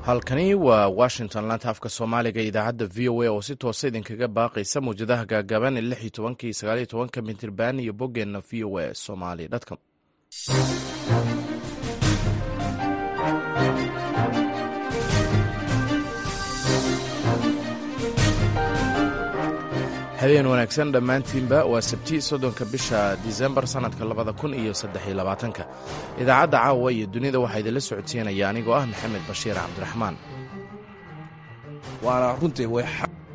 halkani waa washington laanta afka soomaaliga idaacadda v o a oo si toosa idinkaga baaqaysa mawjadaha gaagaaban ee lix iyo tobankii sagaal iyo tobanka mitirban iyo boggeenna v o a somali dtcom habeen wanaagsan dhammaantiinba waa sabti soddonka bisha disembar sannadka labada kun iyo saddexiyo labaatanka idaacadda caawa iyo dunida waxaa idinla socodsiinaya anigoo ah maxamed bashiir cabdiraxmaan waana runtii way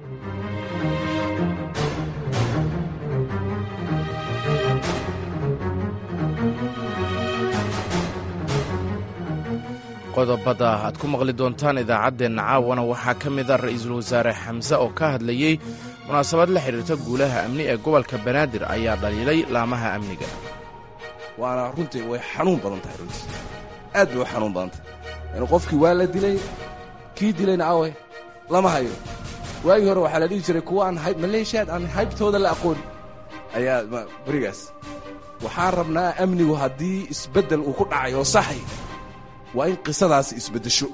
qodobada aad ku maqli doontaan idaacaddeenna caawana waxaa ka mid a ra'iisul wasaare xamse oo ka hadlayey munaasabad la xidhiirta guulaha amni ee gobolka banaadir ayaa dhaliilay laamaha amniga waana runtii way xanuun badan tahay runtii aad bay u xanuun badan tahay yani qofkii waa la dilay kii dilayna awe lama hayo waagii hore waxaa la dhihi jiray kuwa aan maleeshiyaad aan haybtooda la aqoon ayaa berigaas waxaan rabnaa amnigu haddii isbeddel uu ku dhacay oo saxay waa in qisadaasi isbeddesho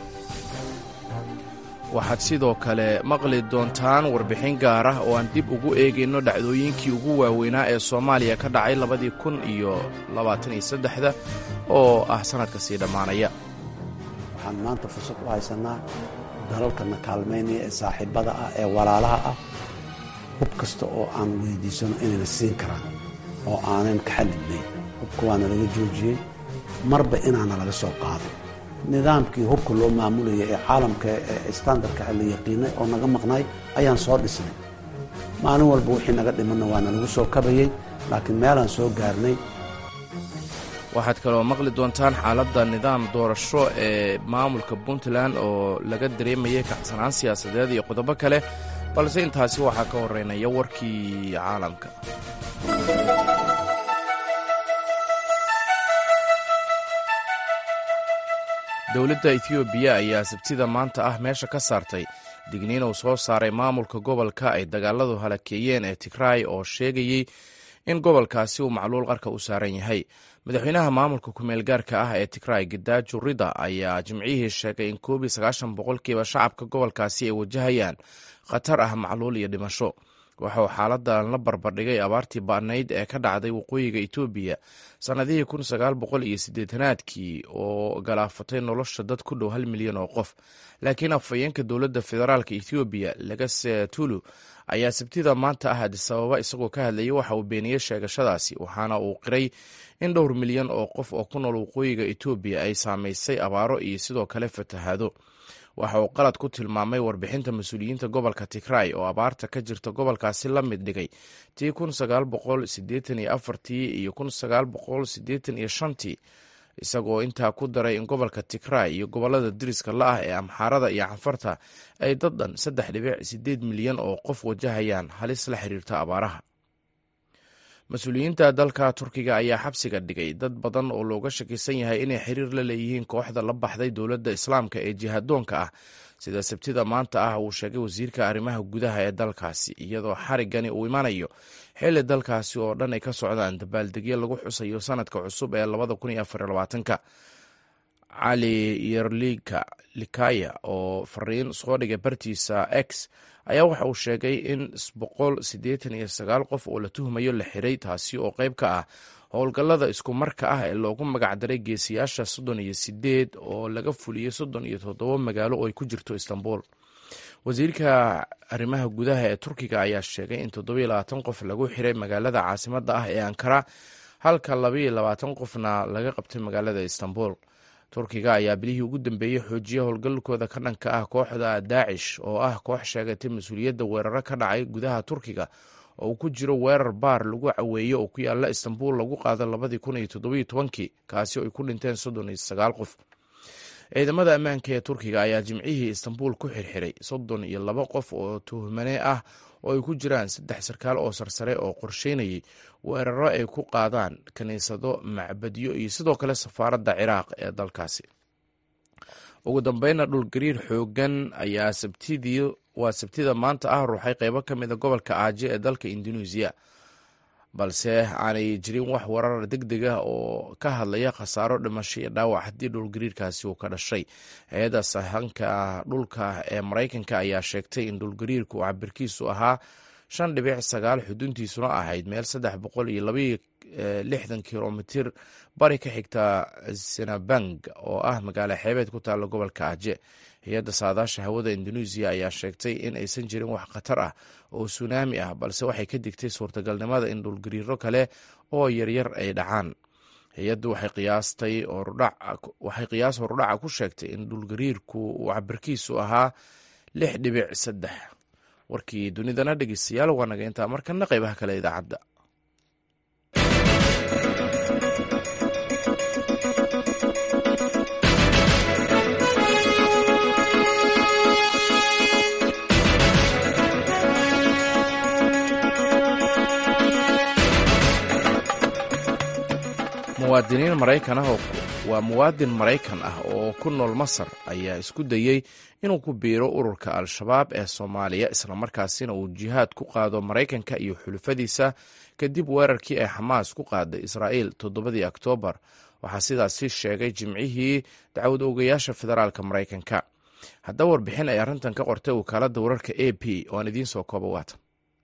waxaad sidoo kale maqli doontaan warbixin gaar ah oo aan dib ugu eegayno dhacdooyinkii ugu waaweynaa ee soomaaliya ka dhacay labadii kun iyo labaatan iyo saddexda oo ah sannadka sii dhammaanaya waxaan maanta fursad u haysanaa dalalkana kaalmaynaya ee saaxiibbada ah ee walaalaha ah hub kasta oo aan weydiisano inayna siin karaan oo aanan ka xadidnayn hubka waana laga joojiyey marba inaana laga soo qaaday nidaamkii hubka loo maamulaya ee caalamka ee standardka la yaqiinay oo naga maqnaay ayaan soo dhisnay maalin walba wixii naga dhimanna waana lagu soo kabayey laakiin meelaan soo gaarnay waxaad kaloo maqli doontaan xaaladda nidaam doorasho ee maamulka puntland oo laga dareemayay kacsanaan siyaasadeed iyo qodobo kale balse intaasi waxaa ka horeynaya warkii caalamka dowladda etoobiya ayaa sabtida maanta ah meesha ka saartay digniin uu soo saaray maamulka gobolka ay dagaaladu halakeeyeen ee tigraay oo sheegayey in gobolkaasi uu macluul qarka u saaran yahay madaxweynaha maamulka kumeel gaarka ah ee tigraay gidaajo rida ayaa jimcihii sheegay in koob iyo sagaashan boqolkiiba shacabka gobolkaasi ay wajahayaan khatar ah macluul iyo dhimasho waxa uu xaaladan la barbardhigay abaartii ba'nayd ee ka dhacday waqooyiga etoobiya sannadihii kun sagaal boqol iyo siddeetanaadkii oo galaafatay nolosha dad ku dhow hal milyan oo qof laakiin afhayeenka dowladda federaalka ethoobiya lagase tulu ayaa sabtida maanta ah adisababa isagoo ka hadlayay waxa uu beeniyey sheegashadaasi waxaana uu qiray in dhowr milyan oo qof oo ku nool waqooyiga etoobiya ay saamaysay abaaro iyo sidoo kale fatahaado waxa uu qalad ku tilmaamay warbixinta mas-uuliyiinta gobolka tigray oo abaarta ka jirta gobolkaasi la mid dhigay tii kun sagaal boqol sideetan iyo afartii iyo kun sagaal boqol sideetan iyo shantii isagoo intaa ku daray in gobolka tigray iyo gobolada diriska la-ah ee amxaarada iyo cafarta ay dad dhan saddex dhibic sideed milyan oo qof wajahayaan halis la xiriirta abaaraha mas-uuliyiinta dalka turkiga ayaa xabsiga dhigay dad badan oo looga shakisan yahay inay xiriir la leeyihiin kooxda la baxday dowladda islaamka ee jihadoonka ah sida sabtida maanta ah uu sheegay wasiirka arrimaha gudaha ee dalkaasi iyadoo xarigani uu imanayo xilli dalkaasi oo dhan ay ka socdaan dabaaldegyo lagu xusayo sanadka cusub ee labada kun iyo afar labaatanka cali yerlika likaya oo fariin soo dhigay bartiisa x ayaa waxa uu sheegay in boqol siddeetan iyo sagaal qof oo la tuhmayo la xiray taasi oo qayb ka ah howlgallada isku marka ah ee loogu magacdaray geesiyaasha soddon iyo sideed oo laga fuliyey soddon iyo toddoba magaalo oo ay ku jirto istanbul wasiirka arrimaha gudaha ee turkiga ayaa sheegay in toddobiyo labaatan qof lagu xiray magaalada caasimadda ah ee ankara halka labaiyo labaatan qofna laga qabtay magaalada istanbul turkiga ayaa bilihii ugu dambeeyey xoojiya howlgalkooda ka dhanka ah kooxda daacish oo ah koox sheegatay mas-uuliyadda weeraro ka dhacay gudaha turkiga oo uu ku jiro weerar baar lagu caweeyo oo ku yaala istanbul lagu qaado labadii kun iyo toddobiyo tobankii kaasi oo ay ku dhinteen soddon iyo sagaal qof ciidamada ammaanka ee turkiga ayaa jimcihii istanbul ku xirxiray soddon iyo laba qof oo tuhmane ah oo ay ku jiraan saddex sarkaal oo sarsare oo qorsheynayay weeraro ay ku qaadaan kiniisado macbadyo iyo sidoo kale safaaradda ciraaq ee dalkaasi ugu dambeynna dhulgariir xoogan ayaa sabtidii waa sabtida maanta ah ruuxay qeybo ka mida gobolka aaje ee dalka induneisiya balse aanay jirin wax warar deg deg ah oo ka hadlaya khasaaro dhimasho iyo dhaawac haddii dhulgariirkaasi uu ka dhashay hay-adda sahanka dhulka ee maraykanka ayaa sheegtay in dhulgariirku uu cabirkiisu ahaa shan dhibic sagaal xuduntiisuna ahayd meel saddex boqol iyo labaiyo lixdan kilomitir bari ka xigta sinabang oo ah magaalo xeebeed ku taalla gobolka aje hay-adda saadaasha hawada indoneesiya ayaa sheegtay in aysan jirin wax khatar ah oo sunaami ah balse waxay ka digtay suurtagalnimada in dhulgariiro kale oo yaryar ay dhacaan hay-addu waxay qiyaas horudhaca ku sheegtay in dhulgariirku uu cabirkiisu ahaa lix dhibic saddex warkii dunidana dhegeystayaal waa naga intaa markana qeybaha kale idaacadda muwaadiniin maraykan ah waa muwaadin maraykan ah oo ku nool masar ayaa isku dayey inuu ku biiro ururka al-shabaab ee soomaaliya islamarkaasina uu jihaad ku qaado maraykanka iyo xulufadiisa kadib weerarkii ay xamaas ku qaaday israa'iil toddobadii oktoobar waxaa sidaasi sheegay jimcihii dacwad oogayaasha federaalka maraykanka haddaba warbixin ay arrintan ka qortay wakaaladda wararka a p oo aan idiin soo kooba waatan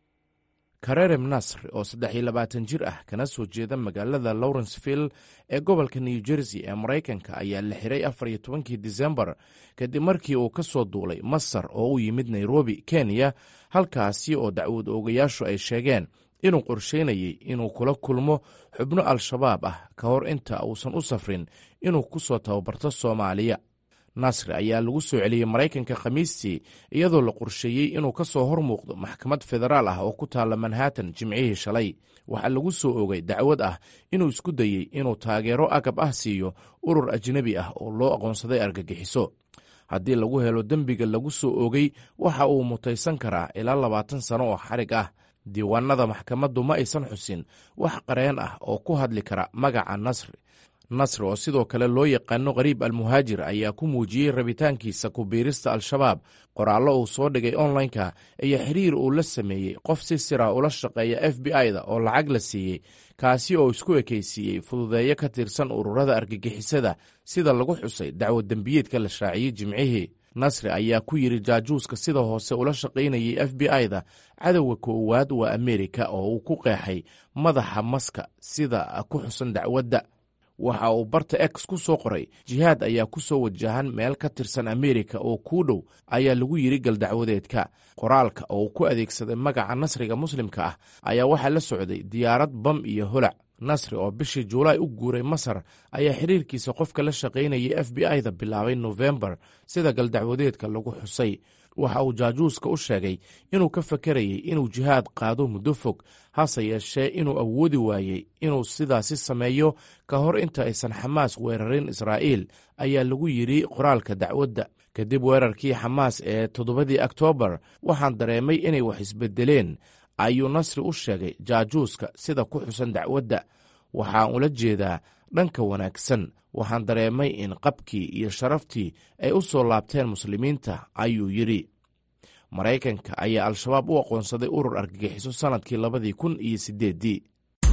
karerem nasr oo saddex iyo labaatan jir ah kana soo jeeda magaalada lawrenceville ee gobolka new jersey ee maraykanka ayaa la xiray afar iyo tobankii disembar kadib markii uu ka soo duulay masar oo u yimid nairobi kenya halkaasi oo dacwad oogayaashu ay sheegeen inuu qorsheynayay inuu kula kulmo xubno al-shabaab ah ka hor inta uusan u safrin inuu ku soo tababarto soomaaliya nasri ayaa lagu soo celiyey maraykanka khamiistii iyadoo la qorsheeyey inuu ka soo hor muuqdo maxkamad federaal ah oo ku taalla manhattan jimcihii shalay waxaa lagu soo ogay dacwad ah inuu isku dayey inuu taageero agab ah siiyo urur ajnebi ah oo loo aqoonsaday argagixiso haddii lagu helo dembiga lagu soo ogay waxa uu mutaysan karaa ilaa labaatan sano oo xarig ah diiwaanada maxkamaddu ma aysan xusin wax qareen ah oo ku hadli kara magaca nasri nasri oo sidoo kale loo yaqaano qariib almuhaajir ayaa ku muujiyey rabitaankiisa ku biirista al-shabaab qoraallo uu soo dhigay onlineka iyo xiriir uu la sameeyey qof si sira ula shaqeeya f b i-da oo lacag la siiyey kaasi oo isku ekaysiiyey fududeeyo ka tirsan ururada argagixisada sida lagu xusay dacwad dembiyeedka la shaaciyey jimcihii nasri ayaa ku yidhi jaajuuska sida hoose ula shaqaynayay f b i-da cadowga koowaad waa amerika oo uu ku qeexay madaxa maska sida ku xusan dacwadda waxa uu barta x ku soo qoray jihaad ayaa ku soo wajahan meel ka tirsan amerika oo kuu dhow ayaa lagu yidhi galdacwadeedka qoraalka oo uu ku adeegsaday magaca nasriga muslimka ah ayaa waxaa la socday diyaarad bam iyo holac nasri oo bishii juulaay u guuray masar ayaa xiriirkiisa qofka la shaqaynayay f b i-da bilaabay nofembar sida galdacwadeedka lagu xusay waxa uu jaajuuska u sheegay inuu ka fakarayay inuu jihaad qaado muddo fog hase yeeshee inuu awoodi waayey inuu sidaasi sameeyo ka hor inta aysan xamaas weerarin israa'iil ayaa lagu yidhi qoraalka dacwadda kadib weerarkii xamaas ee toddobadii oktoobar waxaan dareemay inay wax isbedeleen ayuu nasri u sheegay jaajuuska sida ku xusan dacwadda waxaan ula jeedaa dhanka wanaagsan waxaan dareemay in qabkii iyo sharaftii ay u soo laabteen muslimiinta ayuu yidhi maraykanka ayaa al-shabaab u aqoonsaday urur argagixiso sannadkii labadii kun iyo siddeeddii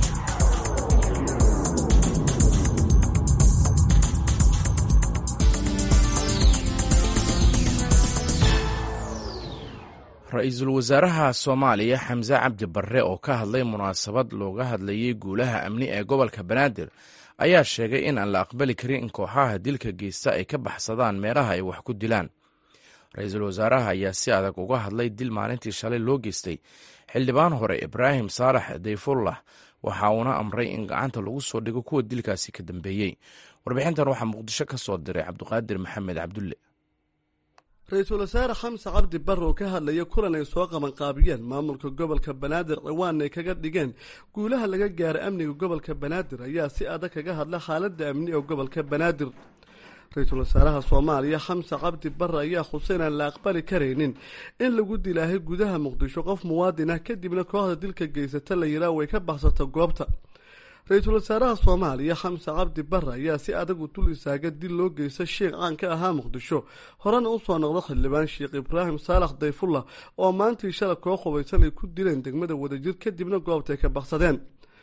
ra-iisul wasaaraha soomaaliya xamse cabdi barre oo ka hadlay munaasabad looga hadlayay guulaha amni ee gobolka banaadir ayaa sheegay in aan la aqbali karin in kooxaha dilka geysta ay ka baxsadaan meelaha ay wax ku dilaan ra-iisul wasaaraha ayaa si adag uga hadlay dil maalintii shalay loo geystay xildhibaan hore ibraahim saalax dayfullah waxa uuna amray in gacanta lagu soo dhigo kuwa dilkaasi ka dambeeyey warbixintan waxaa muqdisho ka soo diray cabdiqaadir maxamed cabdulle ra-iisul wasaare xamse cabdi barre oo ka hadlaya kulan ay soo qabanqaabiyeen maamulka gobolka banaadir ciwaan ay kaga dhigeen guulaha laga gaaray amniga gobolka banaadir ayaa si adag kaga hadla xaaladda amni ee gobolka banaadir ra-iisul wasaaraha soomaaliya xamse cabdi barre ayaa xuseyn aan la aqbali karaynin in lagu dilaahay gudaha muqdisho qof muwaadin ah kadibna kooxda dilka geysata la yiraa way ka baxsato goobta ra-iisul wasaaraha soomaaliya xamse cabdi barre ayaa si adag u dul istaaga dil loo geysta sheekh caan ka ahaa muqdisho horena usoo noqda xildhibaan sheekh ibraahim saalax dayfullah oo maantii shala koo qubaysan ay ku dileen degmada wadajir kadibna goobtay ka baksadeen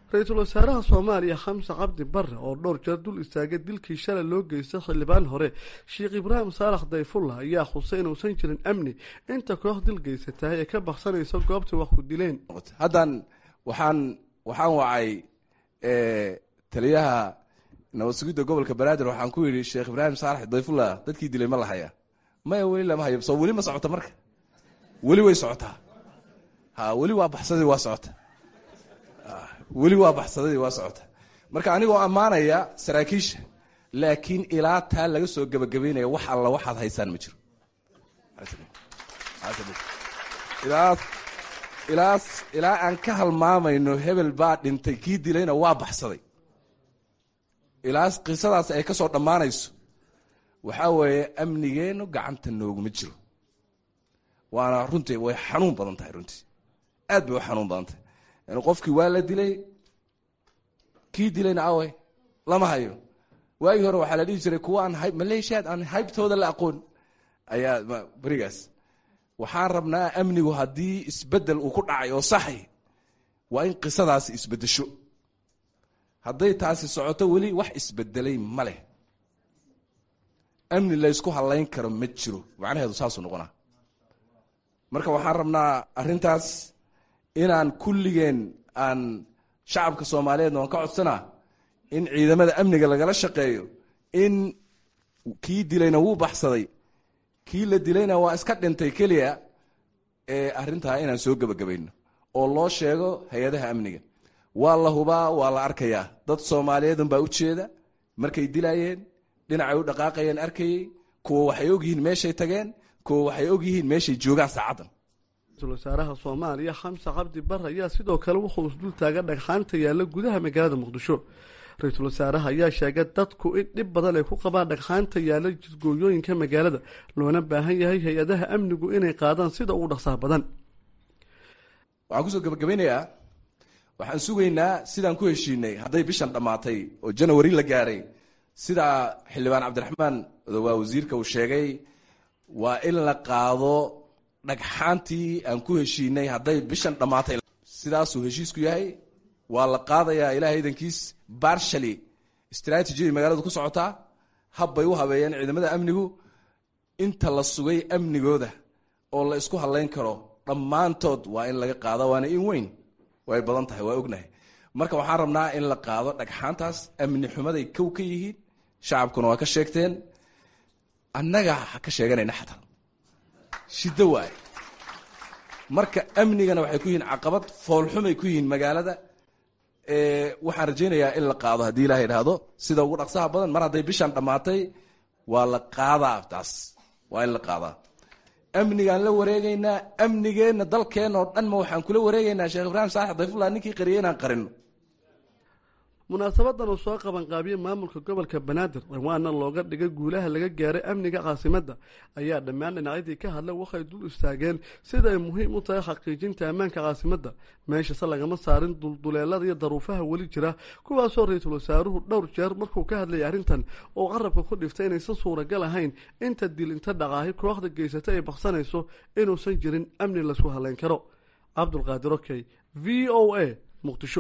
ra-iisul wasaaraha soomaaliya xamse cabdi bare oo dhowr jeer dul istaagay dilkii shalay loo geystay xildhibaan hore sheekh ibraahim saalax dayfullah ayaa xusay inuusan jirin amni inta koox dil geysatahay ee ka baksanaysa goobta wax ku dileen haddan waxaan waxaan wacay taliyaha nabad sugidda gobolka banaadir waxaan ku yidhi sheekh ibraahim saalax dayfullah dadkii dilay ma la hayaa maya weli lama hayo soo weli ma socota marka weli way socotaa ha weli waa baxsadii waa socota weli waa baxsadadii waa socota marka anigoo ammaanaya saraakiisha laakiin ilaa taa laga soo gebagabaynaya wax alla waxaad haysaan ma jiro ilaas ilaas ilaa aan ka halmaamayno hebel baa dhintay kii dilayna waa baxsaday ilaas qisadaas ay ka soo dhammaanayso waxaa weeye amnigeennu gacanta nooguma jiro waana runtii way xanuun badan tahay runtii aad bay u xanuun badan tahay yani qofkii waa la dilay kii dilayna awe lama hayo waagii hore waxaa la dhihi jiray kuwa aan maleeshiyaad aan haybtooda la aqoon ayaa berigaas waxaan rabnaa amnigu haddii isbedel uu ku dhacay oo saxay waa in qisadaasi isbedesho hadday taasi socoto weli wax isbedelay ma leh amni laysku halayn karo ma jiro macnaheedu saasuu noqonaa marka waxaan rabnaa arrintaas inaan kulligeen aan shacabka soomaaliyeedna waan ka codsanaa in ciidamada amniga lagala shaqeeyo in kii dilayna wuu baxsaday kii la dilayna waa iska dhintay keliya ee arrintaa inaan soo gebagabayno oo loo sheego hay-adaha amniga waa la hubaa waa la arkayaa dad soomaaliyeedun baa u jeeda markay dilayeen dhinacay u dhaqaaqayeen arkayey kuwa waxay ogyihiin meeshay tageen kuwa waxay ogyihiin meeshay joogaan saacaddan ra-iisul wasaaraha soomaaliya xamse cabdi bare ayaa sidoo kale wuxuu isdul taaga dhagxaanta yaalla gudaha magaalada muqdisho ra-iisul wasaaraha ayaa sheegay dadku in dhib badan ay ku qabaan dhagxaanta yaalla jidgooyooyinka magaalada loona baahan yahay hay-adaha amnigu inay qaadaan sida ugu dhaqsaha badan waxaan kusoo gebagabaynayaa waxaan sugaynaa sidaan ku heshiinay hadday bishan dhammaatay oo janawari la gaaray sidaa xildhibaan cabdiraxmaan waa wasiirka uu sheegay waa in la qaado dhagxaantii aan ku heshiinay hadday bishan dhammaatay sidaasuu heshiisku yahay waa la qaadayaa ilahay idankiis barshali istraatijiyay magaaladu ku socotaa habbay u habeeyeen ciidamada amnigu inta la sugay amnigooda oo la isku hadlayn karo dhammaantood waa in laga qaada waana in weyn way badan tahay waa ognahay marka waxaan rabnaa in la qaado dhagxaantaas amni xumaday kow ka yihiin shacabkuna waa ka sheegteen annaga ka sheeganayna xataa shiddo waaye marka amnigana waxay ku yihiin caqabad foolxumay ku yihiin magaalada waxaan rajaynayaa in la qaado haddii ilaha idhaahdo sida ugu dhaqsaha badan mar hadday bishan dhammaatay waa la qaadaa taas waa in la qaadaa amnigaan la wareegaynaa amnigeenna dalkeenna oo dhan ma waxaan kula wareegaynaa sheekh ibraahim saalax dayfullah ninkii qariyay inaan qarino munaasabadan uu soo qabanqaabiyey maamulka gobolka banaadir dhawaana looga dhigay guulaha laga gaaray amniga caasimadda ayaa dhammaan dhinacyadii ka hadlay waxay dul istaageen sida ay muhiim u tahay xaqiijinta ammaanka caasimadda meeshase lagama saarin dulduleelada iyo daruufaha weli jira kuwaasoo ra-iisul wasaaruhu dhowr jeer markuu ka hadlayay arrintan oo qarabka ku dhiftay inaysan suuragal ahayn inta dil inta dhaqaahi kooxda geysata ay baksanayso inuusan jirin amni laysku halayn karo cabdulqaadir okey v o a muqdisho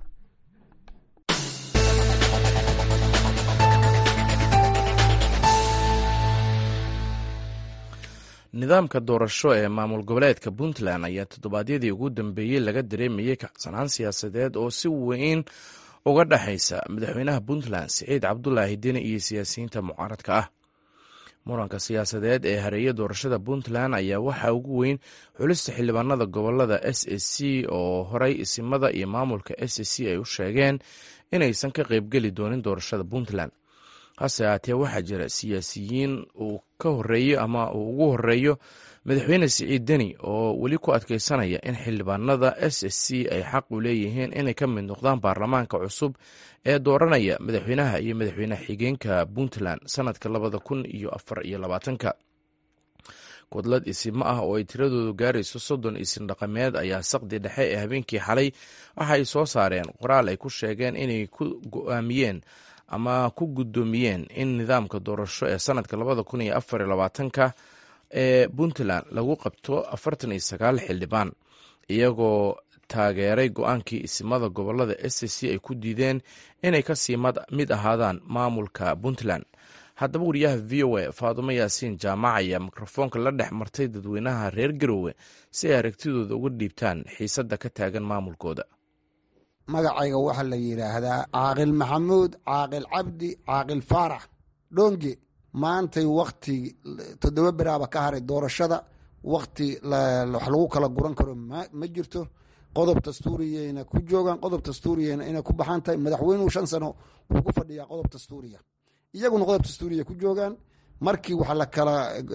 nidaamka doorasho ee maamul goboleedka puntland ayaa toddobaadyadii ugu dambeeyey laga dareemayey kacsanaan siyaasadeed oo si weyn uga dhexaysa madaxweynaha puntland siciid cabdulaahi deni iyo siyaasiyiinta mucaaradka ah muranka siyaasadeed ee hareeye doorashada puntland ayaa waxaa ugu weyn xulista xildhibaanada gobolada s s c oo horey isimada iyo maamulka s s c ay u sheegeen inaysan ka qeybgeli doonin doorashada puntland hase haatee waxaa jira siyaasiyiin uu ka horeeyo ama uu ugu horeeyo madaxweyne siciid deni oo weli ku adkeysanaya in xildhibaanada s s c ay xaq u leeyihiin inay ka mid noqdaan baarlamaanka cusub ee dooranaya madaxweynaha iyo madaxweyne xigeenka puntland sanadka labada kun iyo afar iyo labaatanka kudlad isimo ah oo ay tiradoodu gaarayso soddon isin dhaqameed ayaa saqdi dhexe ee habeenkii xalay waxa ay soo saareen qoraal ay ku sheegeen inay ku go-aamiyeen ama ku guddoomiyeen in nidaamka doorasho ee sanadka labada kun iyo afar iyo labaatanka ee puntland lagu qabto afartan iyo sagaal xildhibaan iyagoo taageeray go-aankii isimada gobolada s c ay ku diideen inay kasii mid ahaadaan maamulka puntland haddaba wariyaha v o a faadumo yaasiin jaamac ayaa mikrofoonka la dhex martay dadweynaha reer garowe si ay aragtidooda uga dhiibtaan xiisadda ka taagan maamulkooda magacayga waxaa la yidhaahdaa caaqil maxamuud caaqil cabdi caaqil faarax dhonge maantay wakti toddoba beraaba ka haray doorashada wakti wax lagu kala guran karo ma jirto qodob dastuuriyayna ku joogaan qodob dastuuriyana inay ku baxan tahay madaxweynuhu shan sano wuxuu ku fadhiyaa qodob dastuuriya iyaguna qodob dastuuriya ku joogaan markii waxa lakala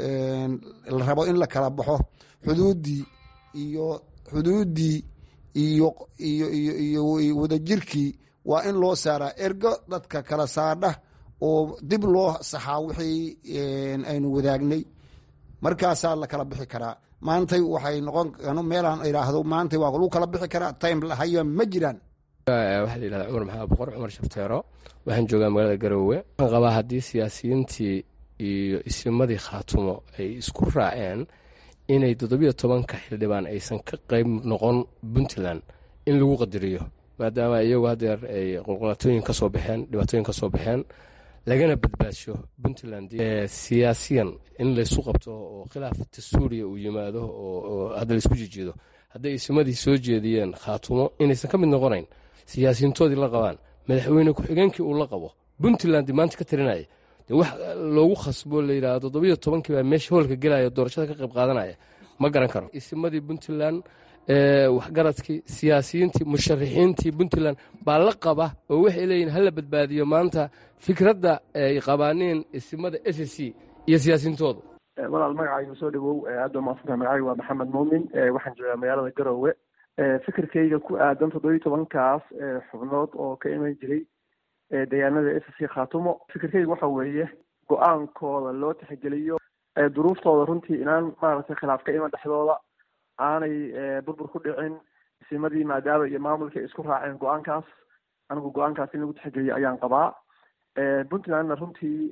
la rabo in la kala baxo xuduuddii iyo xuduuddii iyo iyo iyo iyo wadajirkii waa in loo saaraa ergo dadka kala saadha oo dib loo saxaa wixii aynu wadaagnay markaasaa la kala bixi karaa maantay waxay noqon meelaan idhaahdo maantay waa lagu kala bixi karaa time lahayo ma jiraan waxaa la yidhahdaa cumar maxamed boqor cumar shafteero waxaan joogaa magaalada garoowe waxaan qabaa haddii siyaasiyiintii iyo isimadii khaatumo ay isku raaceen inay toddobiyo tobanka xildhibaan aysan ka qayb noqon puntland in lagu qadariyo maadaama iyagu haddeer ay qulqulatooyin ka soo baxeen dhibaatooyin ka soo baxeen lagana badbaadsho puntland siyaasiyan in laysu qabto oo khilaaf dastuuriya uu yimaado oo hadda laysku jijiido hadday isimadii soo jeediyeen khaatumo inaysan ka mid noqonayn siyaasiyiintoodii la qabaan madaxweyne ku-xigeenkii uu la qabo puntland maanta ka tarinaya de wax loogu khasbo layidhahdo toddobiyo tobankii baa meesha hoolka gelaya doorashada ka qayb qaadanaya ma garan karo isimadii puntland waxgaradkii siyaasiyiintii musharaxiintii puntland baa la qaba oo waxay leeyihin hala badbaadiyo maanta fikradda ay qabaaneen isimada s c iyo siyaasiyiintoodu walaal magacaygu soo dhawow aad baa maadsantaha magacaygu waa maxamed muumin waxaan joogaa magaalada garoowe fikirkayga ku aadan toddobiyo tobankaas xubnood oo ka iman jiray deegaanada s c khaatumo fikirkayga waxa weeye go-aankooda loo tixgeliyo duruuftooda runtii inaan maaragtay khilaaf ka iman dhexdooda aanay burbur ku dhicin isimadii maadaama iyo maamulkii ay isku raaceen go-aankaas anigu go-aankaas in lagu tixgeliyo ayaan qabaa puntlandna runtii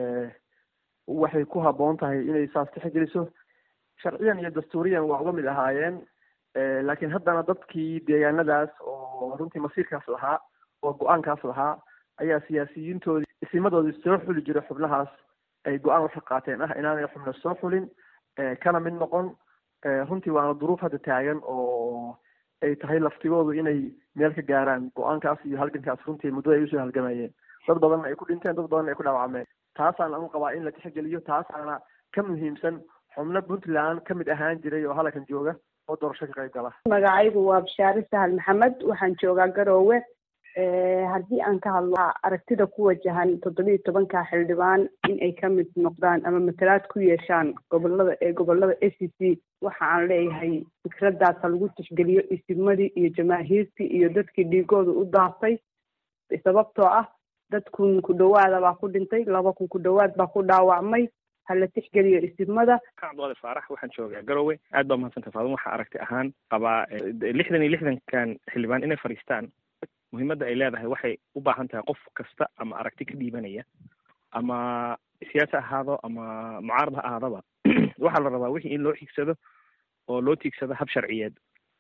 waxay ku habboon tahay inay saas tixgeliso sharciyan iyo dastuuriyan waa uga mid ahaayeen laakiin haddana dadkii deegaanadaas oo runtii masiirkaas lahaa oo go-aankaas lahaa ayaa siyaasiyiintoodii isimadoodii soo xuli jiray xubnahaas ay go-aan waxa qaateen ah inaanay xubna soo xulin kana mid noqon runtii waana duruuf hadda taagan oo ay tahay laftigoodu inay meel ka gaaraan go-aankaas iyo halgankaas runtii muddada ay usoo halgamayeen dad badanna ay ku dhinteen dad badanna ay ku dhaawacmeen taasaan anu qabaa in la tixgeliyo taasaana ka muhiimsan xubno puntland ka mid ahaan jiray oo halkan jooga oo doorasho ka qayb gala magacaygu waa bashaare sahal maxamed waxaan joogaa garoowe haddii aan ka hadlo aragtida ku wajahan toddobiiyo tobanka xildhibaan in ay ka mid noqdaan ama matalaad ku yeeshaan gobolada ee gobolada a c c waxa aan leeyahay fikraddaasa lagu tixgeliyo isimadii iyo jamaahiirtii iyo dadkii dhiigooda u daafay sababtoo ah dad kun ku dhawaada baa ku dhintay laba kun ku dhawaad baa ku dhaawacmay hala tixgeliyo isimada cabdiqaadir faarax waxaan joogaa garoowe aad baa mahadsanta faadun waxaa aragti ahaan qabaa lixdan iyo lixdankan xildhibaan inay fadhiistaan muhiimadda ay leedahay waxay u baahan tahay qof kasta ama aragti ka dhiibanaya ama siyaasi ahaado ama mucaarad ha ahaadaba waxaa la rabaa wixii in loo xigsado oo loo tiigsado hab sharciyeed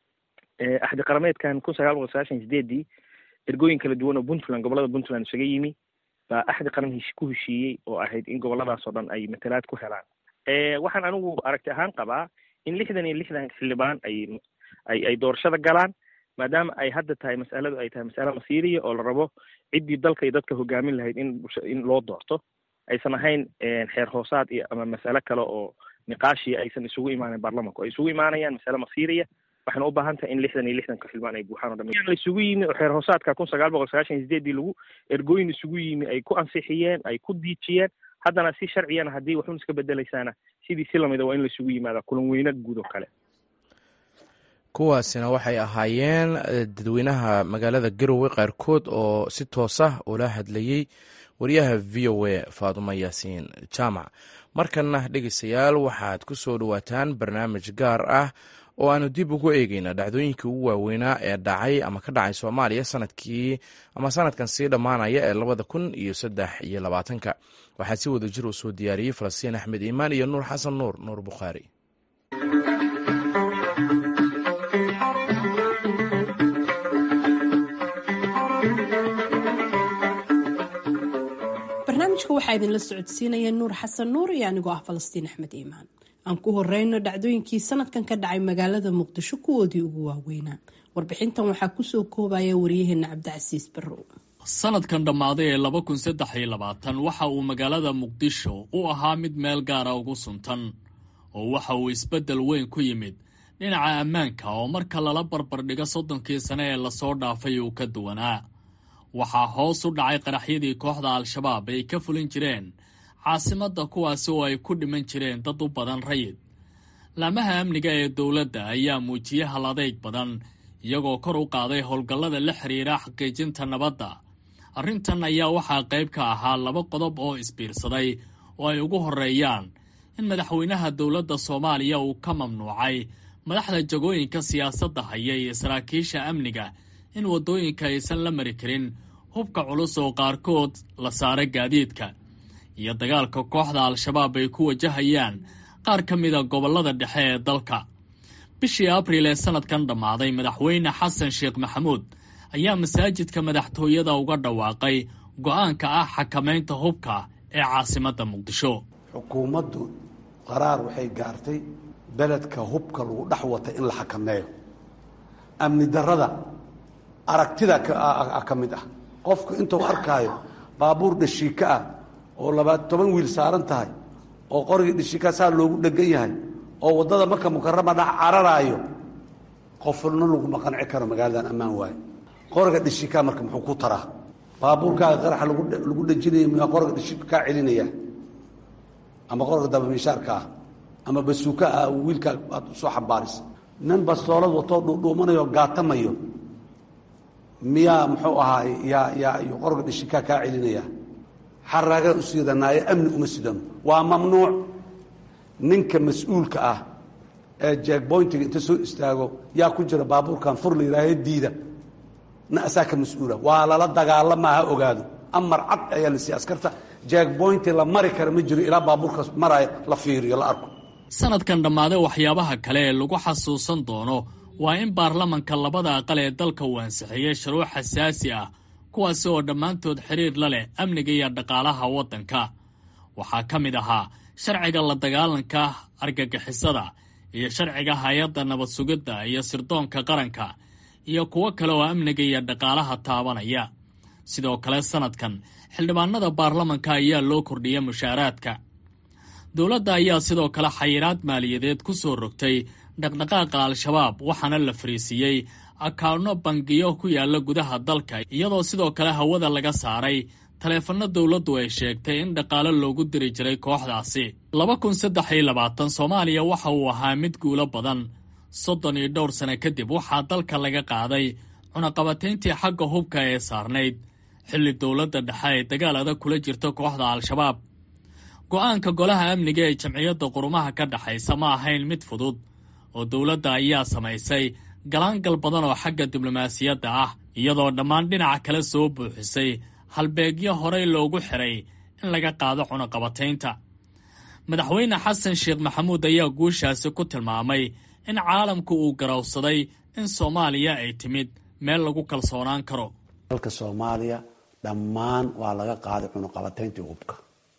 axdi qarameedkan kun sagaal boqol sagaashan sideedii ergooyin kala duwan oo puntland gobolada puntland isaga yimi baa axdi qaran hesh ku heshiiyey oo ahayd in goboladaas oo dhan ay matalaad ku helaan waxaan anigu aragti ahaan qabaa in lixdan iyo lixdan xildhibaan ay ay ay doorashada galaan maadaama ay hadda tahay mas'aladu ay tahay mas'ale masiiriya oo la rabo ciddii dalka iyo dadka hogaamin lahayd in in loo doorto aysan ahayn xeer hoosaad iyo ama mas'ale kale oo niqaashiya aysan isugu imaanin baarlamanku ay isugu imaanayaan mas'ale masiiriya waxayna u baahan tahay in lixdan iyo lixdanka xildhibaan ay buuxaan o dham la isugu yimi oo xeer hoosaadka kun sagaal boqol sagaashan iyo sideedii lagu ergooyin isugu yimi ay ku ansixiyeen ay ku diijiyeen haddana si sharciyana haddii waxun iska bedelaysaana sidii si lamida waa in la isugu yimaada kulan weyne guud oo kale kuwaasina waxay ahaayeen dadweynaha magaalada garowe qaarkood oo si toos ah ula hadlayey wariyaha v o a faadumo yaasiin jaamac markanna dhegeystayaal waxaad ku soo dhowaataan barnaamij gaar ah oo aanu dib ugu eegeyna dhacdooyinkii ugu waaweynaa ee dhacay ama ka dhacay soomaaliya sanadkii ama sanadkan sii dhammaanaya ee labada kun iyo saddex iyo labaatanka waxaa si wada jir u soo diyaariyey falastiin axmed iimaan iyo nuur xasan nuur nuur bukhaari waxaa idinla socodsiinaya nuur xasan nuur iyo anigoo ah falastiin axmed iimaan aan ku horeyno dhacdooyinkii sanadkan ka dhacay magaalada muqdisho kuwoodii ugu waaweynaa warbixintan waxaa kusoo koobaya waryaheena cabdicasiis barrow sanadkan dhammaaday ee laba kun saddex iyo labaatan waxa uu magaalada muqdisho u ahaa mid meel gaara ugu suntan oo waxa uu isbeddel weyn ku yimid dhinaca ammaanka oo marka lala barbardhigo soddonkii sane ee lasoo dhaafay uu ka duwanaa waxaa hoos u dhacay qaraxyadii kooxda al-shabaab ay ka fulin jireen caasimadda kuwaasi oo ay ku dhiman jireen dad u badan rayid laamaha amniga ee dowladda ayaa muujiyey hal adayg badan iyagoo kor u qaaday howlgallada la xiriira xaqiijinta nabadda arrintan ayaa waxaa qayb ka ahaa laba qodob oo isbiirsaday oo ay ugu horreeyaan in madaxweynaha dowladda soomaaliya uu ka mamnuucay madaxda jagooyinka siyaasadda haya iyo saraakiisha amniga in waddooyinka aysan la mari karin hubka culus oo qaarkood la saaray gaadiidka iyo dagaalka kooxda al-shabaab ay ku wajahayaan qaar ka mida gobollada dhexe ee dalka bishii abriil ee sanadkan dhammaaday madaxweyne xasan sheekh maxamuud ayaa masaajidka madaxtooyada uga dhawaaqay go'aanka ah xakamaynta hubka ee caasimadda muqdisho xukuumaddu qaraar waxay gaartay beledka hubka lagu dhex wata in la xakameeyo amni darrada aragtida ka mid ah qofku intuu arkaayo baabuur dhashiika ah oo labaad toban wiil saaran tahay oo qorigii dhashiikaa saa loogu dhegan yahay oo waddada marka mukarama dhac cararaayo qofna laguma qanci karo magaaladan ammaan waayo qoriga dhashiikaa marka muxuu ku taraa baabuurkaaga qaraxa lagu dhejinaya muyaa qoriga dhashiika kaa celinaya ama qoriga dabamiishaarka ah ama basuuka ah wiilkaa aad usoo xambaarisa nin bastoolad watoo dhuudhuumanayo gaatamayo miyaa muxuu ahaay yaa yaa qoriga dhashiikaa kaa celinaya xaraagaa u siidanaayo amni uma sidano waa mamnuuc ninka mas-uulka ah ee jeegboyntiga inta soo istaago yaa ku jira baabuurkan fur la yihaahe diida na asaa ka mas-uula waa lala dagaalama ha ogaado amar cad ayaa la siiya askarta jeegboynti la mari kara ma jiro ilaa baabuurkaas maraayo la fiiriyo la arko sanadkan dhammaaday waxyaabaha kale ee lagu xasuusan doono waa in baarlamanka labada aqal ee dalka uu ansixiyey shuruuc xasaasi ah kuwaasi oo dhammaantood xiriir la leh amniga iyo dhaqaalaha waddanka waxaa ka mid ahaa sharciga la dagaalanka argagixisada iyo sharciga hay-adda nabad sugidda iyo sirdoonka qaranka iyo kuwo kale oo amniga iyo dhaqaalaha taabanaya sidoo kale sanadkan xildhibaanada baarlamanka ayaa loo kordhiyay mushaaraadka dowladda ayaa sidoo kale xayiraad maaliyadeed ku soo rogtay dhaqdhaqaaqa al-shabaab waxaana la fariisiiyey akaano bangiyo ku yaala gudaha dalka iyadoo sidoo kale hawada laga saaray taleefanno dowladdu ay sheegtay in dhaqaalo loogu diri jiray kooxdaasi laba kun saddex iyo labaatan soomaaliya waxa uu ahaa mid guulo badan soddon iyo dhowr sane kadib waxaa dalka laga qaaday cunaqabatayntii xagga hubka ee saarnayd xilli dowladda dhexe ay dagaal adag kula jirto kooxda al-shabaab go'aanka golaha amniga ee jamciyadda qurumaha ka dhexaysa ma ahayn mid fudud oo dowladda ayaa samaysay galaangal badan oo xagga diblomaasiyadda ah iyadoo dhammaan dhinaca kale soo buuxisay halbeegyo horey loogu xiray in laga qaado cunaqabataynta madaxweyne xasan sheekh maxamuud ayaa guushaasi ku tilmaamay in caalamku uu garowsaday in soomaaliya ay timid meel lagu kalsoonaan karo dalka soomaaliya dhammaan waa laga qaaday cunaqabatayntii hubka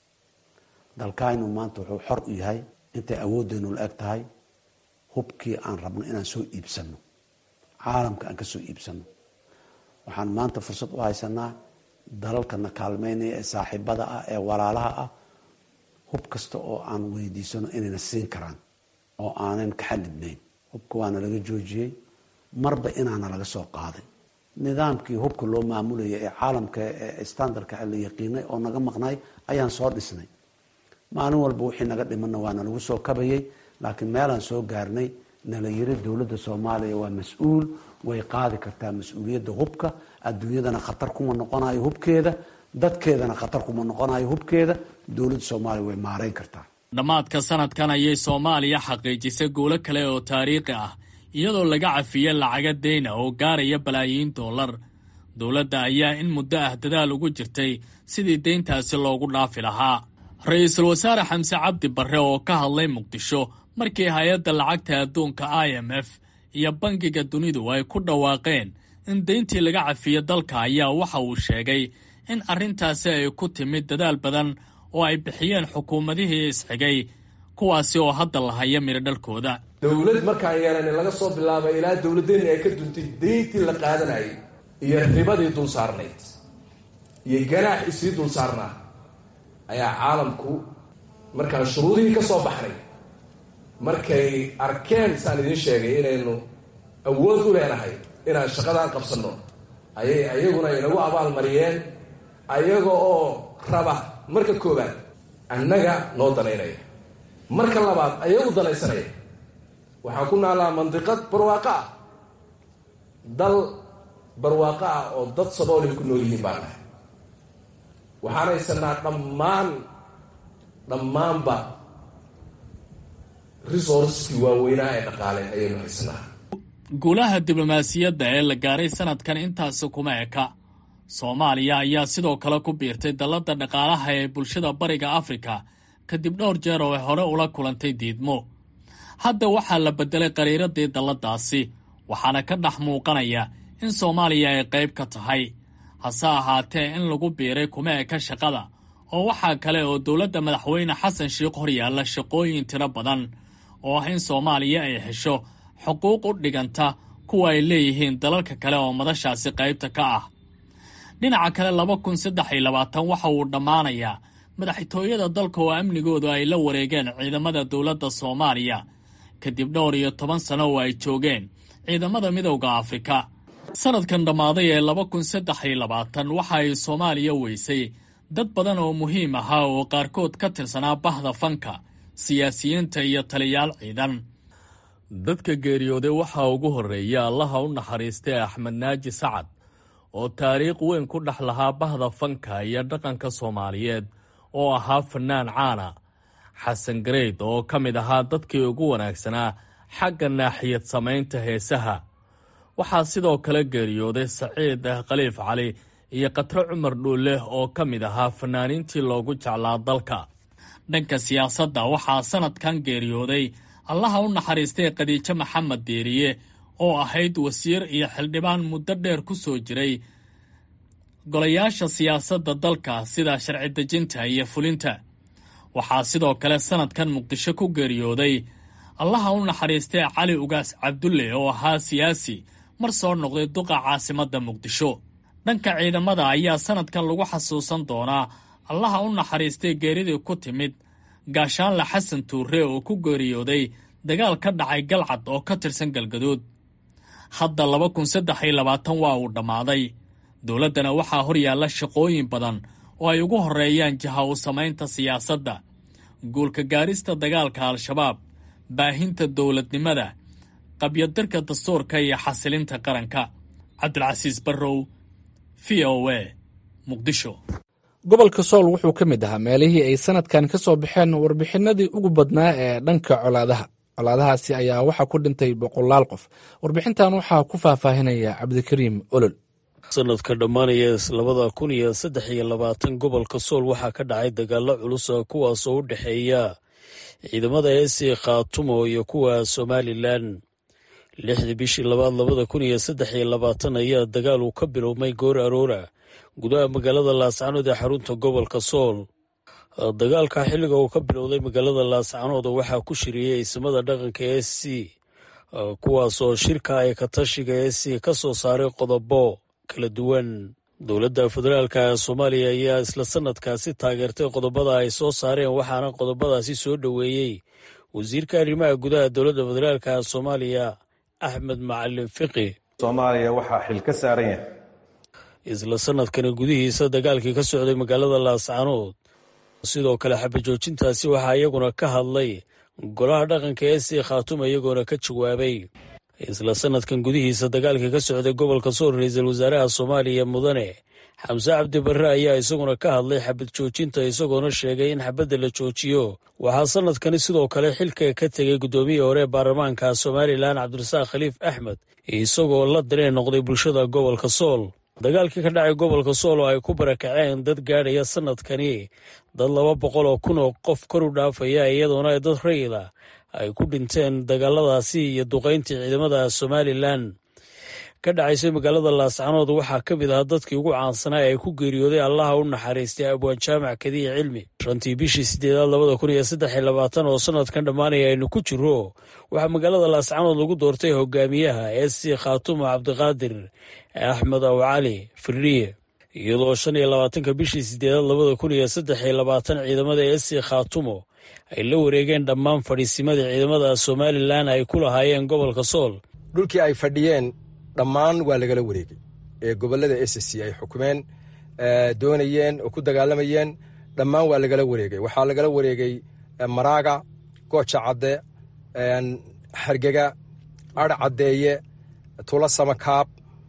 dalkaynu maanta wuxuu xor u yahay intay awooddeenu la eg tahay hubkii aan rabno inaan soo iibsanno caalamka aan ka soo iibsanno waxaan maanta fursad u haysanaa dalalkana kaalmeynaya ee saaxiibada ah ee walaalaha ah hub kasta oo aan weydiisano inayna siin karaan oo aanan ka xadidnayn hubka waana laga joojiyey marba inaana laga soo qaaday nidaamkii hubka loo maamulaya ee caalamka ee standardka la yaqiinay oo naga maqnay ayaan soo dhisnay maalin walba wixii naga dhimanna waana lagu soo kabayay laakiin meelaan soo gaarnay nala yiri dowladda soomaaliya waa mas-uul way qaadi kartaa mas-uuliyadda hubka adduunyadana khatar kuma noqonayo hubkeeda dadkeedana khatar kuma noqonayo hubkeeda dowladda soomaaliya way maareyn kartaa dhammaadka sanadkan ayay soomaaliya xaqiijisay guulo kale oo taariikhi ah iyadoo laga cafiyey lacaga deyna oo gaaraya balaayiin dollar dowladda ayaa in muddo ah dadaal ugu jirtay sidii deyntaasi loogu dhaafi lahaa ra-iisul wasaare xamse cabdi barre oo ka hadlay muqdisho markii hay-adda lacagta adduunka i m f iyo bangiga dunidu ay ku dhawaaqeen in deyntii laga cafiyo dalka ayaa waxa uu sheegay in arrintaasi ay ku timid dadaal badan oo ay bixiyeen xukuumadihii isxigay kuwaasi oo hadda la haya midho dhalkooda dowlad markaan yeelanay laga soo bilaabay ilaa dowladdeennii ay ka duntay deyntii la qaadanayay iyo ribadii dul saarnayd iyo ganaax isii dul saarnaa ayaa caalamku markaan shuruudihii ka soo baxnay markay arkeen saan idiin sheegay inaynu awood u leenahay inaan shaqadan qabsanno ayay ayaguna inagu abaalmariyeen ayaga oo raba marka koobaad annaga noo danaynaya marka labaad ayagu danaysanaya waxaan ku naalaa mandiqad barwaaqo ah dal barwaaqo ah oo dad saboolay ku nool yihiin baan nahay waxaan haysanaa dhammaan dhammaanba resourcekii waaweynaa ee dhaqaale ayaynu haysanaa guulaha diblomaasiyadda ee la gaaray sanadkan intaasi kuma eka soomaaliya ayaa sidoo kale ku biirtay dalladda dhaqaalaha ee bulshada bariga afrika kadib dhowr jeer oo ay hore ula kulantay diidmo hadda waxaa la beddelay qariiradii dalladaasi waxaana ka dhex muuqanaya in soomaaliya ay qayb ka tahay hase ahaatee in lagu biiray kuma eka shaqada oo waxaa kale oo dowladda madaxweyne xasan sheikh hor yaalla shaqooyin tiro badan oo ah in soomaaliya ay hesho xuquuq u dhiganta kuwa ay leeyihiin dalalka kale oo madashaasi qaybta ka ah dhinaca kale laba kun saddex iyo labaatan waxa uu dhammaanayaa madaxtooyada dalka oo amnigoodu ay la wareegeen ciidamada dowladda soomaaliya kadib dhowr iyo toban sano oo ay joogeen ciidamada midowda afrika sanadkan dhammaaday ee laba kun saddex iyo labaatan waxa ay soomaaliya weysay dad badan oo muhiim ahaa oo qaarkood ka tirsanaa bahda fanka siyaasiyiinta iyo taliyaal ciidan dadka geeriyooday waxaa ugu horreeya allaha u naxariistay axmed naaji sacad oo taariikh weyn ku dhex lahaa bahda fanka iyo dhaqanka soomaaliyeed oo ahaa fannaan caana xasan gareyd oo ka mid ahaa dadkii ugu wanaagsanaa xagga naaxiyad samaynta heesaha waxaa sidoo kale geeriyooday saciid khaliif cali iyo katro cumar dhuulle oo ka mid ahaa fannaaniintii loogu jeclaa dalka dhanka siyaasadda waxaa sanadkan geeriyooday allaha u naxariistay khadiijo maxamed deeriye oo ahayd wasiir iyo xildhibaan muddo dheer ku soo jiray golayaasha siyaasadda dalka sida sharci dejinta iyo fulinta waxaa sidoo kale sanadkan muqdisho ku geeriyooday allaha u naxariistay cali ugaas cabdulle oo ahaa siyaasi mar soo noqday duqa caasimadda muqdisho dhanka ciidamada ayaa sanadkan lagu xasuusan doonaa allaha u naxariistay geeridii ku timid gaashaanle xasan tuure oo ku geeriyooday dagaal ka dhacay galcad oo ka tirsan galgaduud hadda laba kun saddex iyo labaatan waa uu dhammaaday dowladdana waxaa hor yaalla shaqooyin badan oo ay ugu horreeyaan jaha u samaynta siyaasadda guulka gaarista dagaalka al-shabaab baahinta dowladnimada qabyadirka dastuurka iyo xasilinta qaranka cabdilcasiis barrow v o a muqdisho gobolka sool wuxuu ka mid ahaa meelihii ay sanadkan ka soo baxeen warbixinadii ugu badnaa ee dhanka colaadaha colaadahaasi ayaa waxaa ku dhintay boqolaal qof warbixintan waxaa ku faahfaahinaya cabdikariim olol sanadka dhammaanaya labada kun iyo saddex iyo labaatan gobolka sool waxaa ka dhacay dagaalo culusa kuwaasoo u dhexeeya ciidamada esi khaatumo iyo kuwa somalilan lixdii bishii labaad labada kun iyo saddex iyo labaatan ayaa dagaal uu ka bilowmay goor aroora gudaha magaalada laascanood ee xarunta gobolka sool dagaalka xilliga uu ka bilowday magaalada laascanood waxaa ku shiriyey ismada dhaqanka e c kuwaasoo shirka ay katashiga e c ka soo saaray qodobo kala duwan dowladda federaalka soomaaliya ayaa isla sanadkaasi taageertay qodobada ay soo saareen waxaana qodobadaasi soo dhoweeyey wasiirka arrimaha gudaha dowladda federaalka soomaaliya axmed macalin fiqi soomaaliya waxaa xil ka saaran yahay isla sanadkani gudihiisa dagaalkii ka socday magaalada laascanood sidoo kale xabajoojintaasi waxaa iyaguna ka hadlay golaha dhaqanka ee sii khaatuma iyagoona ka jawaabay isla sanadkan gudihiisa dagaalkii ka socday gobolka sool ra-iisul wasaaraha soomaaliya mudane xamse cabdi barre ayaa isaguna ka hadlay xabad joojinta isagoona sheegay in xabadda la joojiyo waxaa sanadkani sidoo kale xilka ka tegay guddoomiyihii hore ee baarlamaanka somalilan cabdirasaaq khaliif axmed isagoo la dareen noqday bulshada gobolka sool dagaalkii ka dhacay gobolka sool oo ay ku barakaceen dad gaadhaya sanadkani dad laba boqol oo kun oo qof kor u dhaafaya iyadoona dad rayida ay ku dhinteen dagaaladaasi iyo duqayntii ciidamada somalilan ka dhacaysay magaalada laascanood waxaa ka mid ahaa dadkii ugu caansanaa ee ku geeriyooday allaha u naxariistay abwaan jaamac kadiya cilmi shantii bishii sideedaad labada kun iyo saddex iyo labaatan oo sanadkan dhammaanaya aynu ku jiro waxaa magaalada laascanood lagu doortay hogaamiyaha s c khaatumo cabdiqaadir axmed aw cali firiye iyadoo shan iyo labaatanka bishii sideedaad labada kun iyo saddex iyo labaatan ciidamada s c khaatumo ay la wareegeen dhammaan fadhiisimadii ciidamada somalilan ay ku lahaayeen gobolka sool dhulkii ay fadhiyeen dhammaan waa lagala wareegay ee gobolada s c ay xukumeen doonayeen oo ku dagaalamayeen dhammaan waa lagala wareegay waxaa lagala wareegay maraaga gooja cadde hargega ar caddeeye tula samakaab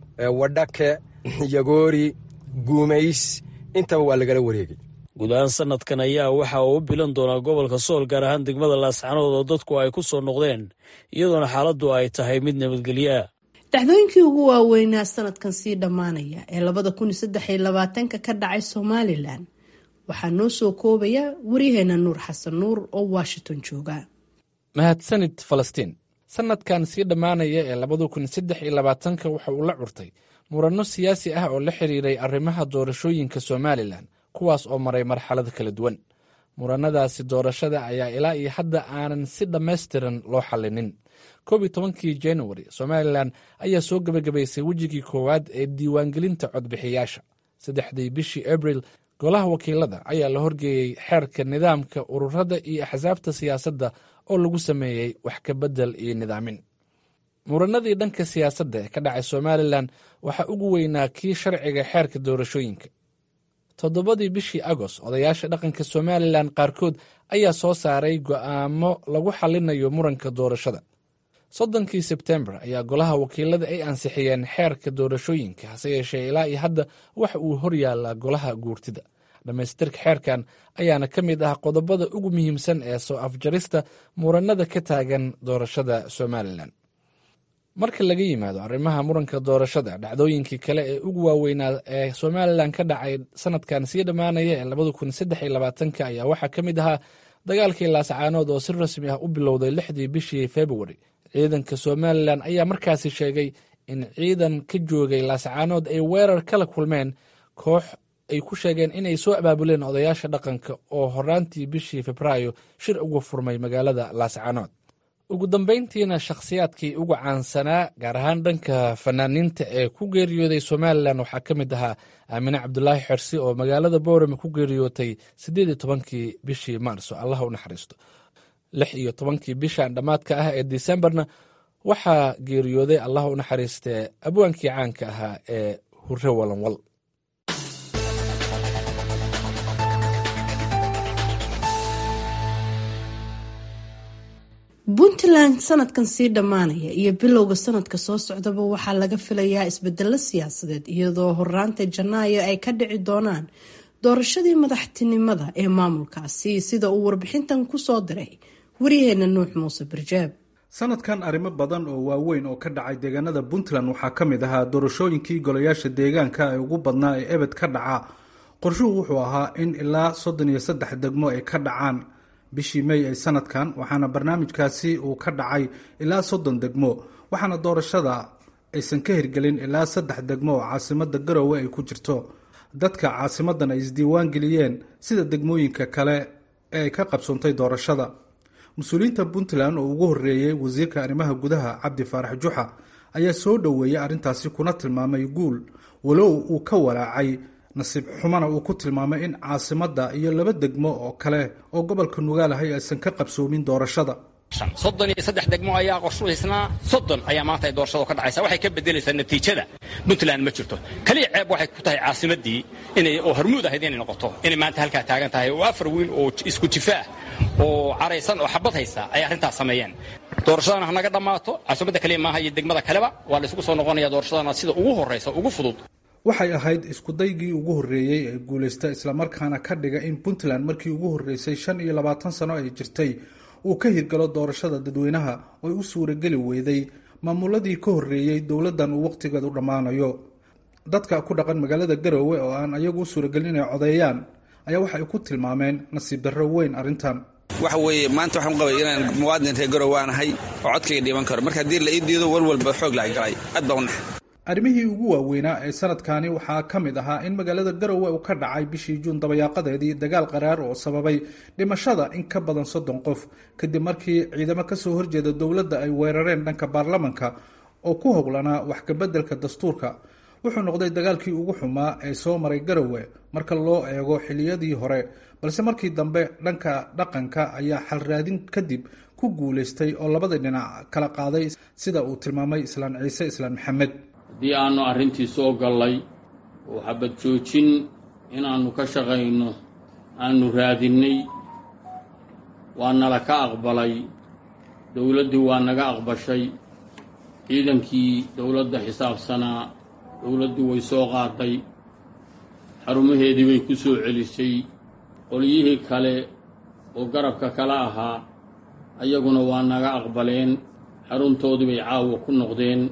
wadhake yagoori guumays intaba waa lagala wareegay guud ahaan sanadkan ayaa waxa uu u bilan doonaa gobolka sool gaar ahaan degmada laascanood oo dadku ay ku soo noqdeen iyadoona xaaladdu ay tahay mid nabadgelyo ah dhacdooyinkii ugu waaweynaa sanadkan sii dhammaanaya ee labada kun iyo saddex iyo labaatanka ka dhacay somalilan waxaa noo soo koobaya waryaheena nuur xasan nuur oo washington jooga mahadsanid falastiin sanadkan sii dhammaanaya ee labada kun saddex iyo labaatanka waxa uu la curtay muranno siyaasi ah oo la xiriiray arrimaha doorashooyinka somalilan kuwaas oo maray marxalado kala duwan murannadaasi doorashada ayaa ilaa iyo hadda aanan si dhammaystiran loo xallinin koob iyo tobankii januari somalilan ayaa soo gebagabaysay wejigii koowaad ee diiwaangelinta codbixiyaasha saddexdii bishii abril golaha wakiilada ayaa la horgeeyey xeerka nidaamka ururada iyo axsaabta siyaasadda oo lagu sameeyey wax ka beddel iyo nidaamin muranadii dhanka siyaasadda ee ka dhacay somalilan waxaa ugu weynaa kii sharciga xeerka doorashooyinka toddobadii bishii agost odayaasha dhaqanka somalilan qaarkood ayaa soo saaray go'aamo lagu xallinayo muranka doorashada soddonkii sebtembar ayaa golaha wakiilada ay ansixiyeen xeerka doorashooyinka hase yeeshee ilaa iyo hadda waxa uu horyaallaa golaha guurtida dhammaystirka xeerkan ayaana ka mid ah qodobada ugu muhiimsan ee soo afjarista muranada ka taagan doorashada somalilan marka laga yimaado arrimaha muranka doorashada dhacdooyinkii kale ee ugu waaweynaa ee somalilan ka dhacay sanadkan sii dhammaanaya ee labada kun saddex iyo labaatanka ayaa waxaa ka mid ahaa dagaalkii laascaanood oo si rasmi ah u bilowday lixdii bishii februari ciidanka somalilan ayaa markaasi sheegay in ciidan ka joogay laascaanood ay weerar kala kulmeen koox ay ku sheegeen inay soo abaabuleen odayaasha dhaqanka oo horaantii bishii febraayo shir uga furmay magaalada laascaanood ugu dambeyntiina shakhsiyaadkii ugu caansanaa gaar ahaan dhanka fanaaniinta ee ku geeriyooday somalilan waxaa ka mid ahaa aamine cabdulaahi xersi oo magaalada boorame ku geeriyootay siddeed iyo tobankii bishii maarso allah u naxariisto lix iyo tobankii bishan dhammaadka ah ee disembarna waxaa geeriyooday allah u naxariistee abwaankii caanka ahaa ee hure walanwal puntland sanadkan sii dhammaanaya iyo bilowga sanadka soo socdaba waxaa laga filayaa isbedelo siyaasadeed iyadoo horaanta janaayo ay ka dhici doonaan doorashadii madaxtinimada ee maamulkaasi sida uu warbixintan kusoo diray waryaheena nuux muuse barjaab sanadkan arrimo badan oo waaweyn oo ka dhacay deegaanada puntland waxaa ka mid ahaa doorashooyinkii golayaasha deegaanka ee ugu badnaa ee ebed ka dhaca qorshuhu wuxuu ahaa in ilaa soddon iyo saddex degmo ay ka dhacaan bishii mey ee sanadkan waxaana barnaamijkaasi uu ka dhacay ilaa soddon degmo waxaana doorashada aysan ka hirgelin ilaa saddex degmo oo caasimada garowe ay ku jirto dadka caasimadan ay isdiiwaan geliyeen sida degmooyinka kale ee ay ka qabsoontay doorashada mas-uuliyiinta puntland oo ugu horeeyey wasiirka arrimaha gudaha cabdi faarax juxa ayaa soo dhoweeyey arrintaasi kuna tilmaamay guul walow uu ka walaacay nasiib xumana uu ku tilmaamay in caasimadda iyo laba degmo oo kale oo gobolka nugaalahay aysan ka qabsoomin doorashada soddon iyo saddex degmo ayaa qorshuhaysnaa soddon ayaa maanta ay doorashadu ka dhacaysa waxay ka bedelaysaa natiijada puntland ma jirto kaliya ceeb waxay ku tahay caasimaddii inay oo hormuud ahayd inay noqoto inay maanta halkaa taagan tahay oo afar wiil oo isku jifa ah oo caraysan oo xabad haysta ay arrintaas sameeyeen doorashadana ha naga dhammaato caasimadda kaliya maaha iyo degmada kaleba waa la isugu soo noqonaya doorashadana sida ugu horraysa ugu fudud waxay ahayd iskudaygii ugu horreeyey ee guulaysta islamarkaana ka dhiga in puntland markii ugu horreysay shan iyo labaatan sano ay jirtay uu ka hirgalo doorashada dadweynaha oo u suurageli weyday maamuladii ka horreeyey dowladdan uu wakhtigeedu dhammaanayo dadka ku dhaqan magaalada garoowe oo aan ayagu u suuragelin inay codeeyaan ayaa waxa ay ku tilmaameen nasiib darro weyn arrintan waxa weeye maanta waxaan qabay inaan muwaadin reer garowe aan ahay oo codkayga dhiiban karo marka haddii la ii diido walwalba xoog lahay galay aad baa u nax arrimihii ugu waaweynaa ee sanadkani waxaa ka mid ahaa in magaalada garowe uu ka dhacay bishii juun dabayaaqadeedii dagaal qaraar oo sababay dhimashada in ka badan soddon qof kadib markii ciidamo kasoo horjeeda dowladda ay weerareen dhanka baarlamanka oo ku howlanaa wax kabeddelka dastuurka wuxuu noqday dagaalkii ugu xumaa ee soo maray garowe marka loo eego xiliyadii hore balse markii dambe dhanka dhaqanka ayaa xalraadin kadib ku guulaystay oo labada dhinac kala qaaday sida uu tilmaamay islaan ciise islaan maxamed haddii aanu arrintii soo gallay oo xabad joojin inaannu ka shaqayno aanu raadinnay waa nala ka aqbalay dowladdii waa naga aqbashay ciidankii dowladda xisaabsanaa dowladdu way soo qaaday xarumaheedii bay ku soo celisay qolyihii kale oo garabka kala ahaa ayaguna waa naga aqbaleen xaruntoodii bay caawa ku noqdeen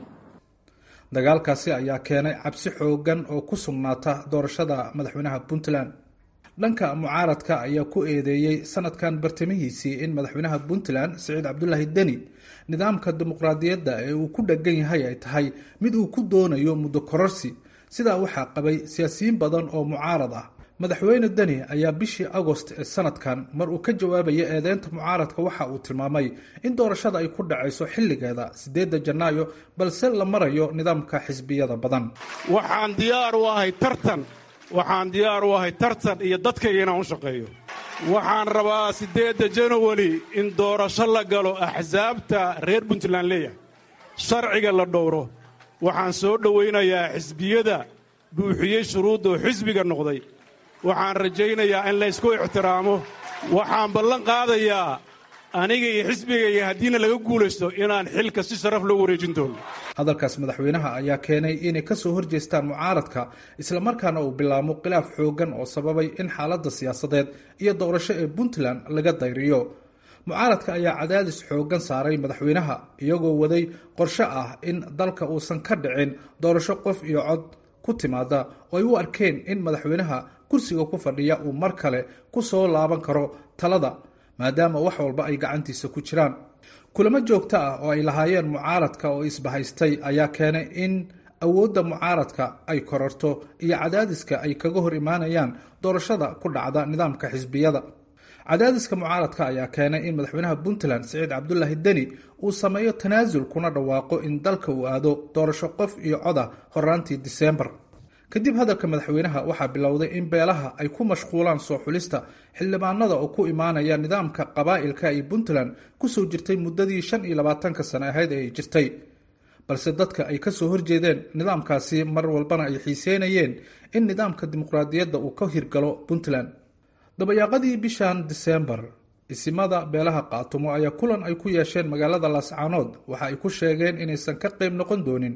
dagaalkaasi ayaa keenay cabsi xoogan oo ku sugnaata doorashada madaxweynaha puntland dhanka mucaaradka ayaa ku eedeeyey sanadkan bartamihiisii in madaxweynaha puntland siciid cabdulaahi deni nidaamka dimuqraadiyadda ee uu ku dheggan yahay ay tahay mid uu ku doonayo muddo kororsi sidaa waxaa qabay siyaasiyiin badan oo mucaarad ah madaxweyne deni ayaa bishii agost ee sanadkan mar uu ka jawaabaya eedeynta mucaaradka waxa uu tilmaamay in doorashada ay ku dhacayso xilligeeda sideedda janaayo balse la marayo nidaamka xisbiyada badan waxaan diyaar u ahay tartan waxaan diyaar u ahay tartan iyo dadkayga inaan u shaqeeyo waxaan rabaa siddeedda janawari in doorasho la galo axsaabta reer puntland leeyahay sharciga la dhowro waxaan soo dhowaynayaa xisbiyada buuxiyey shuruudda oo xisbiga noqday waxaan rajaynayaa in laysku ixtiraamo waxaan ballan qaadayaa aniga iyo xisbigayga haddiina laga guulaysto inaan xilka si sharaf loo wareejin doono hadalkaas madaxweynaha ayaa keenay inay kasoo horjeestaan mucaaradka islamarkaana uu bilaamo khilaaf xoogan oo sababay in xaaladda siyaasadeed iyo doorasho ee puntland laga dayriyo mucaaradka ayaa cadaadis xoogan saaray madaxweynaha iyagoo waday qorshe ah in dalka uusan ka dhicin doorasho qof iyo cod ku timaada oo ay u arkeen in madaxweynaha kursiga ku fadhiya uu mar kale ku soo laaban karo talada maadaama wax walba ay gacantiisa ku jiraan kulamo joogto ah oo ay lahaayeen mucaaradka oo isbahaystay ayaa keenay in awoodda mucaaradka ay kororto iyo cadaadiska ay kaga hor imaanayaan doorashada ku dhacda nidaamka xisbiyada cadaadiska mucaaradka ayaa keenay in madaxweynaha puntland siciid cabdulaahi deni uu sameeyo tanaasul kuna dhawaaqo in dalka uu aado doorasho qof iyo coda horaantii diseembar kadib hadalka madaxweynaha waxaa bilowday in beelaha ay ku mashquulaan soo xulista xildhibaanada oo ku imaanaya nidaamka qabaa'ilka ay puntland kusoo jirtay muddadii shan iyo labaatanka sane ahayd ee ay jirtay balse dadka ay kasoo horjeedeen nidaamkaasi mar walbana ay xiiseynayeen in nidaamka dimuqraadiyadda uu ka hirgalo puntland dabayaaqadii bishan diseembar isimada beelaha qaatumo ayaa kulan ay ku yeesheen magaalada laascaanood waxa ay ku sheegeen inaysan ka qeyb noqon doonin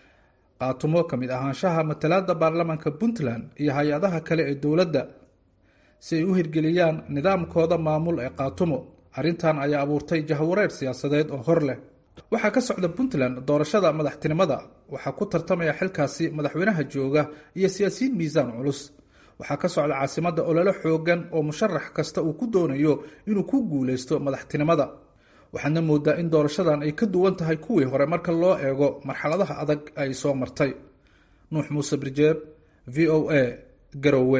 qaatumo ka mid ahaanshaha matalaada baarlamaanka puntland iyo hay-adaha kale ee dowladda si ay u hirgeliyaan nidaamkooda maamul ee qaatumo arrintan ayaa abuurtay jahwareer siyaasadeed oo hor leh waxaa ka socda puntland doorashada madaxtinimada waxaa ku tartamaya xilkaasi madaxweynaha jooga iyo siyaasiyiin miisaan culus waxaa ka socda caasimada ololo xoogan oo musharax kasta uu ku doonayo inuu ku guuleysto madaxtinimada waxaadna moodaa in doorashadan ay ka duwan tahay kuwii hore marka loo eego marxaladaha adag ay soo martay nuux muuse birjeeb v o a garowe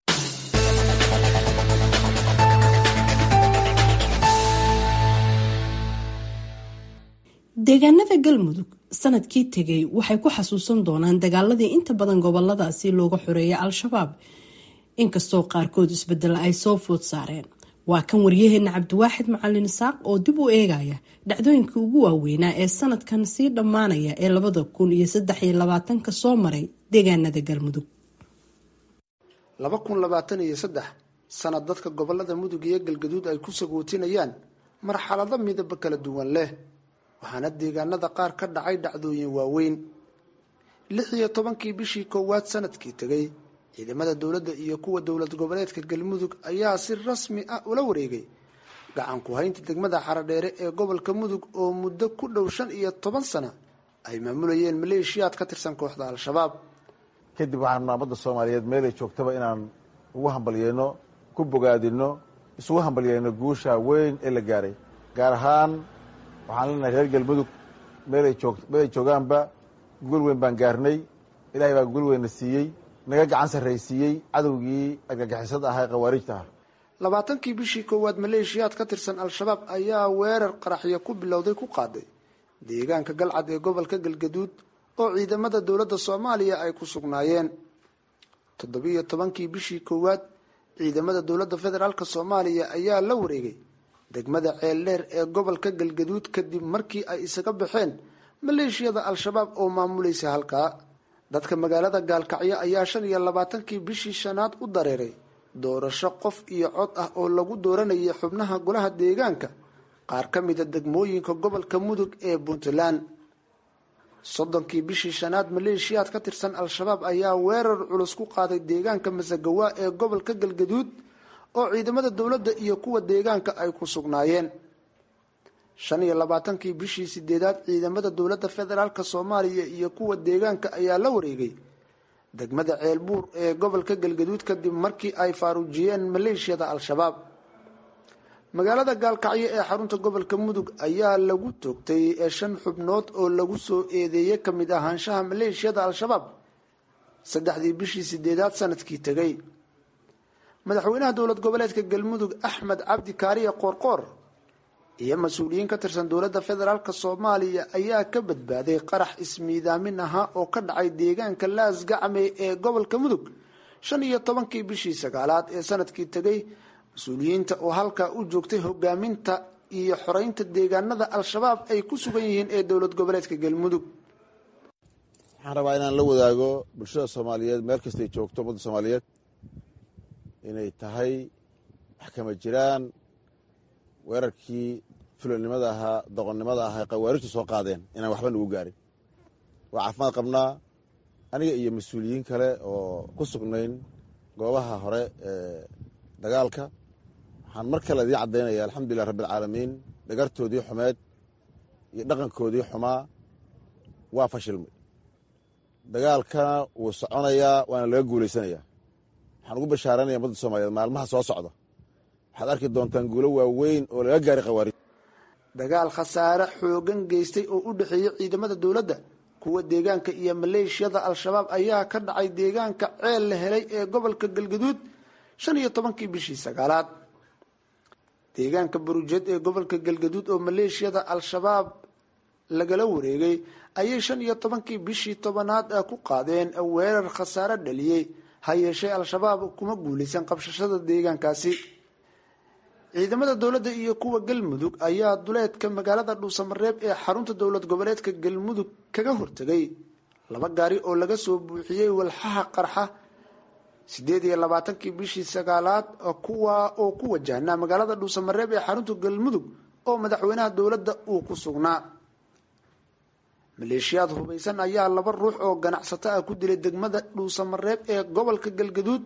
deegaanada galmudug sanadkii tegay waxay ku xasuusan doonaan dagaaladii inta badan goboladaasi looga xoreeyay al-shabaab inkastoo qaarkood isbedel ay soo food saareen waa kan waryaheena cabdiwaaxid macalin isaaq oo dib u eegaya dhacdooyinkii ugu waaweynaa ee sanadkan sii dhammaanaya ee labada kun iyo saddex iyo labaatanka soo maray deegaanada galmudug laba kun labaatan iyo saddex sanad dadka gobolada mudug iyo galgaduud ay ku sagootinayaan marxalado midaba kala duwan leh waxaana deegaanada qaar ka dhacay dhacdooyin waaweyn lix iyo tobankii bishii koowaad sanadkii tegay ciidamada dowladda iyo kuwa dowlad goboleedka galmudug ayaa si rasmi ah ula wareegay gacan ku haynta degmada xaradheere ee gobolka mudug oo muddo ku dhow shan iyo toban sana ay maamulayeen maleeshiyaad ka tirsan kooxda al-shabaab kadib waxaan ummadda soomaaliyeed meelay joogtaba inaan ugu hambalyeyno ku bogaadino isugu hambalyeyno guusha weyn ee la gaaray gaar ahaan waxaan leenahay reer galmudug meelay joog meelay joogaanba guul weyn baan gaarnay ilaahay baa guul weynna siiyey naga gacan sarraysiiyey cadowgii argagixisada ahaa ee khawaarijta ah labaatankii bishii koowaad maleeshiyaad ka tirsan al-shabaab ayaa weerar qaraxyo ku bilowday ku qaaday deegaanka galcad ee gobolka galgaduud oo ciidamada dowladda soomaaliya ay ku sugnaayeen toddobiiyo tobankii bishii koowaad ciidamada dowladda federaalk soomaaliya ayaa la wareegay degmada ceeldheer ee gobolka galgaduud kadib markii ay isaga baxeen maleeshiyada al-shabaab oo maamulaysa halkaa dadka magaalada gaalkacyo ayaa shan iyo labaatankii bishii shanaad u dareeray doorasho qof iyo cod ah oo lagu dooranayay xubnaha golaha deegaanka qaar ka mida degmooyinka gobolka mudug ee puntland soddonkii bishii shanaad maleeshiyaad ka tirsan al-shabaab ayaa weerar culus ku qaaday deegaanka masagawa ee gobolka galgaduud oo ciidamada dowladda iyo kuwa deegaanka ay ku sugnaayeen shan iyo labaatankii bishii sideedaad ciidamada dowladda federaalk soomaaliya iyo kuwa deegaanka ayaa la wareegay degmada ceelbuur ee gobolka galgaduud kadib markii ay faaruujiyeen maleeshiyada al-shabaab magaalada gaalkacyo ee xarunta gobolka mudug ayaa lagu toogtay shan xubnood oo lagu soo eedeeyey kamid ahaanshaha maleeshiyada al-shabaab saddexdii bishii sideedaad sanadkii tegay madaxweynaha dowlad goboleedka galmudug axmed cabdi kaariya qoorqoor iyo mas-uuliyiin ka tirsan dowladda federaalk soomaaliya ayaa ka badbaaday qarax ismiidaamin ahaa oo ka dhacay deegaanka laas gacme ee gobolka mudug shan iyo tobankii bishii sagaalaad ee sanadkii tegay mas-uuliyiinta oo halkaa u joogtay hogaaminta iyo xoreynta deegaanada al-shabaab ay ku sugan yihiin ee dowlad goboleedka galmudug waxaan rabaa inaan la wadaago bulshada soomaaliyeed meel kastay joogto ummadda soomaaliyeed inay tahay wax kama jiraan weerarkii fulonimada ahaa doqonnimada ahaa khawaarijtu soo qaadeen inaan waxba nagu gaarin waa caafimaad qabnaa aniga iyo mas-uuliyiin kale oo ku sugnayn goobaha hore ee dagaalka waxaan mar kale idiin caddaynaya alxamdulilah rabbialcaalamiin dhagartoodii xumeed iyo dhaqankoodii xumaa waa fashilmay dagaalkana wuu soconayaa waana laga guulaysanayaa waxaan ugu bashaaranaya ummadda soomaaliyeed maalmaha soo socda waxaad arki doontaan guulo waaweyn oo laga gaaray khawaarij dagaal khasaare xoogan geystay oo u dhexeeyay ciidamada dowladda kuwa deegaanka iyo maleeshiyada al-shabaab ayaa ka dhacay deegaanka ceel la helay ee gobolka galgaduud shan iyo tobankii bishii sagaalaad deegaanka barujeed ee gobolka galgaduud oo maleeshiyada al-shabaab lagala wareegay ayay shan iyo tobankii bishii tobanaad ah ku qaadeen weerar khasaare dhaliyey ha yeeshee al-shabaab kuma guulaysan qabshashada deegaankaasi ciidamada dowladda iyo kuwa galmudug ayaa duleedka magaalada dhuusamareeb ee xarunta dowlad goboleedka galmudug kaga hortegay laba gaari oo laga soo buuxiyey walxaha qarxa sideed iyo labaatankii bishii sagaalaad kuwa oo ku wajahnaa magaalada dhuusamareeb ee xarunta galmudug oo madaxweynaha dowladda uu ku sugnaa maleeshiyaad hubaysan ayaa laba ruux oo ganacsato ah ku dilay degmada dhuusamareeb ee gobolka galgaduud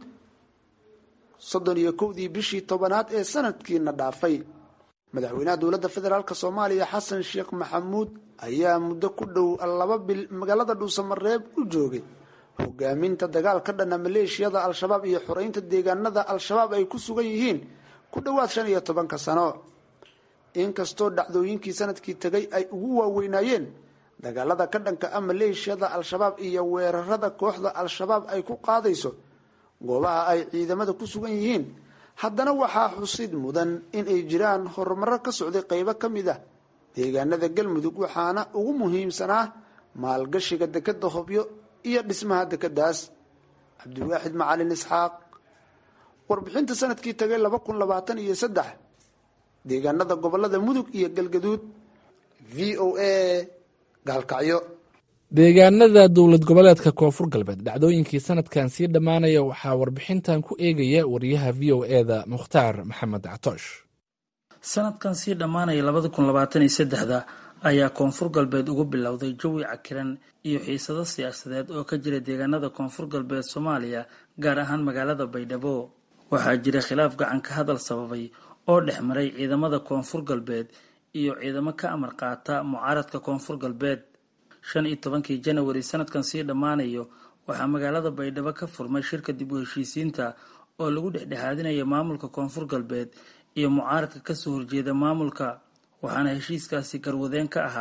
soddon iyo kowdii bishii tobanaad ee sanadkiina dhaafay madaxweynaha dowladda federaalk soomaaliya xasan sheekh maxamuud ayaa muddo ku dhow laba bil magaalada dhuusamareeb u joogay hogaaminta dagaal ka dhana maleeshiyada al-shabaab iyo xoreynta deegaanada al-shabaab ay ku sugan yihiin ku dhowaad shan iyo tobanka sano inkastoo dhacdooyinkii sanadkii tegay ay ugu waaweynaayeen dagaalada ka dhanka ah maleeshiyada al-shabaab iyo weerarada kooxda al-shabaab ay ku qaadayso goobaha ay ciidamada ku sugan yihiin haddana waxaa xusid mudan in ay jiraan horumaro ka socday qeybo ka mid ah deegaanada galmudug waxaana ugu muhiimsanaa maalgashiga dekeda hobyo iyo dhismaha dekadaas cabdiwaaxid macalin isxaaq warbixinta sanadkii tagay laba kun labaatan iyo saddex deegaanada gobolada mudug iyo galgaduud v o a gaalkacyo deegaanada dowlad goboleedka koonfur galbeed dhacdooyinkii sanadkan sii dhammaanaya waxaa warbixintan ku eegaya wariyaha v o eda mukhtaar maxamed catoosh sanadkan sii dhammaanaya labada kun labaatan iyo saddexda ayaa koonfur galbeed ugu bilowday jawi cakiran iyo xiisado siyaasadeed oo ka jira deegaanada koonfur galbeed soomaaliya gaar ahaan magaalada baydhabo waxaa jira khilaaf gacan ka hadal sababay oo dhex maray ciidamada koonfur galbeed iyo ciidamo ka amar qaata mucaaradka koonfur galbeed shan iyo tobankii janawari sanadkan sii dhammaanayo waxaa magaalada baydhabo ka furmay shirka dib u heshiisiinta oo lagu dhexdhexaadinaya maamulka koonfur galbeed iyo mucaaradka kasoo horjeeda maamulka waxaana heshiiskaasi garwadeen ka ahaa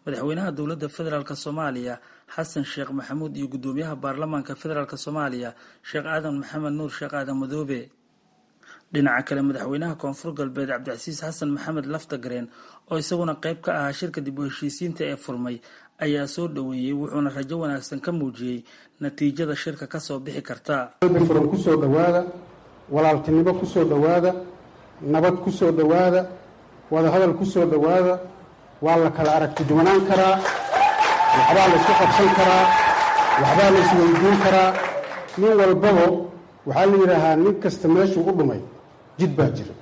madaxweynaha dowladda federaalk soomaaliya xasan sheekh maxamuud iyo guddoomiyaha baarlamaanka federaalk soomaaliya sheekh aadan maxamed nuur sheekh aadan madoobe dhinaca kale madaxweynaha koonfur galbeed cabdicasiis xasan maxamed laftagareen oo isaguna qayb ka ahaa shirka dib u heshiisiinta ee furmay ayaa soo dhoweeyey wuxuuna rajo wanaagsan ka muujiyey natiijada shirka kasoo bixi karta qalbi furan kusoo dhowaada walaaltinimo kusoo dhowaada nabad kusoo dhowaada wadahadal kusoo dhowaada waa la kala aragti duwanaan karaa waxbaa la isku qabsan karaa waxbaa la isweydiin karaa nin walbaba waxaa la yidhaahaa nin kasta meeshuu u dhumay jid baa jira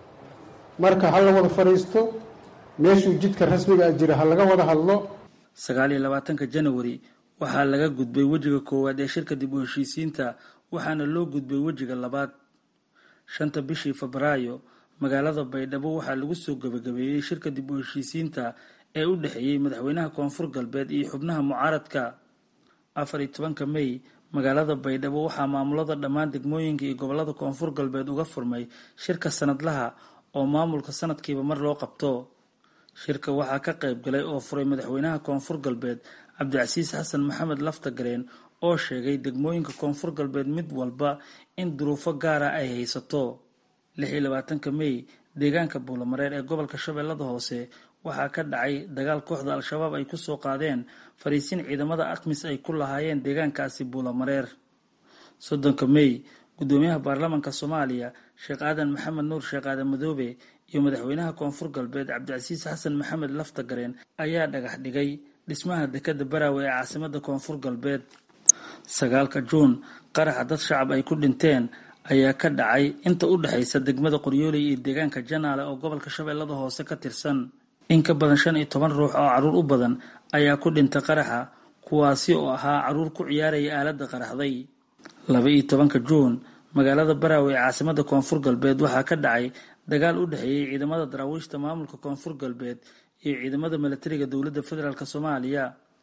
marka ha la wada fadhiisto meeshuu jidka rasmiga a jira ha laga wada hadlo sagaal iyo labaatanka janawari waxaa laga gudbay wejiga koowaad ee shirka dib u heshiisiinta waxaana loo gudbay wejiga labaad shanta bishii febraayo magaalada baydhabo waxaa lagu soo gabagabeeyey shirka dib u heshiisiinta ee u dhexeeyey madaxweynaha koonfur galbeed iyo xubnaha mucaaradka afar iyo tobanka mey magaalada baydhabo waxaa maamulada dhammaan degmooyinka iyo gobolada koonfur galbeed uga furmay shirka sanadlaha oo maamulka sanadkiiba mar loo qabto shirka waxaa ka qayb galay oo furay madaxweynaha koonfur galbeed cabdicasiis xasan maxamed laftagareen oo sheegay degmooyinka koonfur galbeed mid walba in duruufo gaara ay haysato lix iyo labaatanka mey deegaanka buulamareer ee gobolka shabeellada hoose waxaa ka dhacay dagaal kooxda al-shabaab ay kusoo qaadeen fariisin ciidamada akmis ay ku lahaayeen deegaankaasi buulamareer soddonka mey guddoomiyaha baarlamaanka soomaaliya sheekh aadan maxamed nuur sheekh aadan madoobe iyo madaxweynaha koonfur galbeed cabdicasiis xasan maxamed laftagareen ayaa dhagax dhigay dhismaha dekada baraawe ee caasimada koonfur galbeed sagaalka juun qaraxa dad shacab ay ku dhinteen ayaa ka dhacay inta u dhexaysa degmada qoryooley iyo deegaanka janaale oo gobolka shabeellada hoose ka tirsan in ka badan shan iyo toban ruux oo caruur u badan ayaa ku dhintay qaraxa kuwaasi oo ahaa caruur ku ciyaaraya aaladda qaraxday laba iyo tobanka juun magaalada baraawe ee caasimada koonfur galbeed waxaa ka dhacay dagaal u dhexeeyey ciidamada daraawiishta maamulka koonfur galbeed iyo ciidamada milatariga dowladda federaalk soomaaliya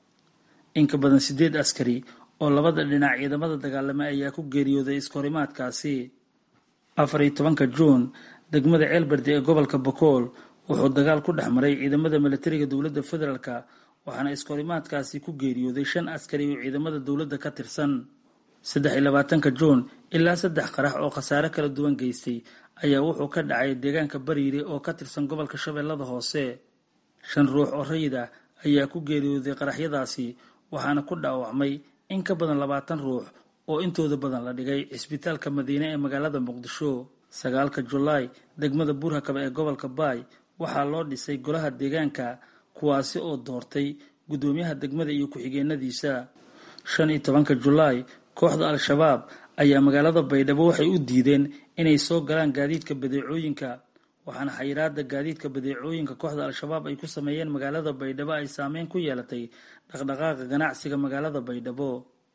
in ka badan sideed askari oo labada dhinac ciidamada dagaalame ayaa ku geeriyooday iskahorimaadkaasi afar iyo tobanka juun degmada ceelbardi ee gobolka bakool wuxuu dagaal ku dhex maray ciidamada milatariga dowladda federaalk waxaana iskahorimaadkaasi ku geeriyooday shan askari oo ciidamada dowladda ka tirsan saddex iyo labaatanka juun ilaa saddex qarax oo khasaare kala duwan geystay ayaa wuxuu ka dhacay deegaanka bariire oo ka tirsan gobolka shabeellada hoose shan ruux oo rayid ah ayaa ku geeriyooday qaraxyadaasi waxaana ku dhaawacmay in ka badan labaatan ruux oo intooda badan la dhigay cisbitaalka madiine ee magaalada muqdisho sagaalka julaay degmada buurhakaba ee gobolka baay waxaa loo dhisay golaha deegaanka kuwaasi oo doortay guddoomiyaha degmada iyo ku-xigeenadiisa shan iyo tobanka julaay kooxda al-shabaab ayaa magaalada baydhabo waxay u diideen inay soo galaan gaadiidka badeecooyinka waxaana xayiraada gaadiidka badeecooyinka kooxda al-shabaab ay ku sameeyeen magaalada baydhabo ay saameyn ku yeelatay dhaqdhaqaaqa ganacsiga magaalada baydhabo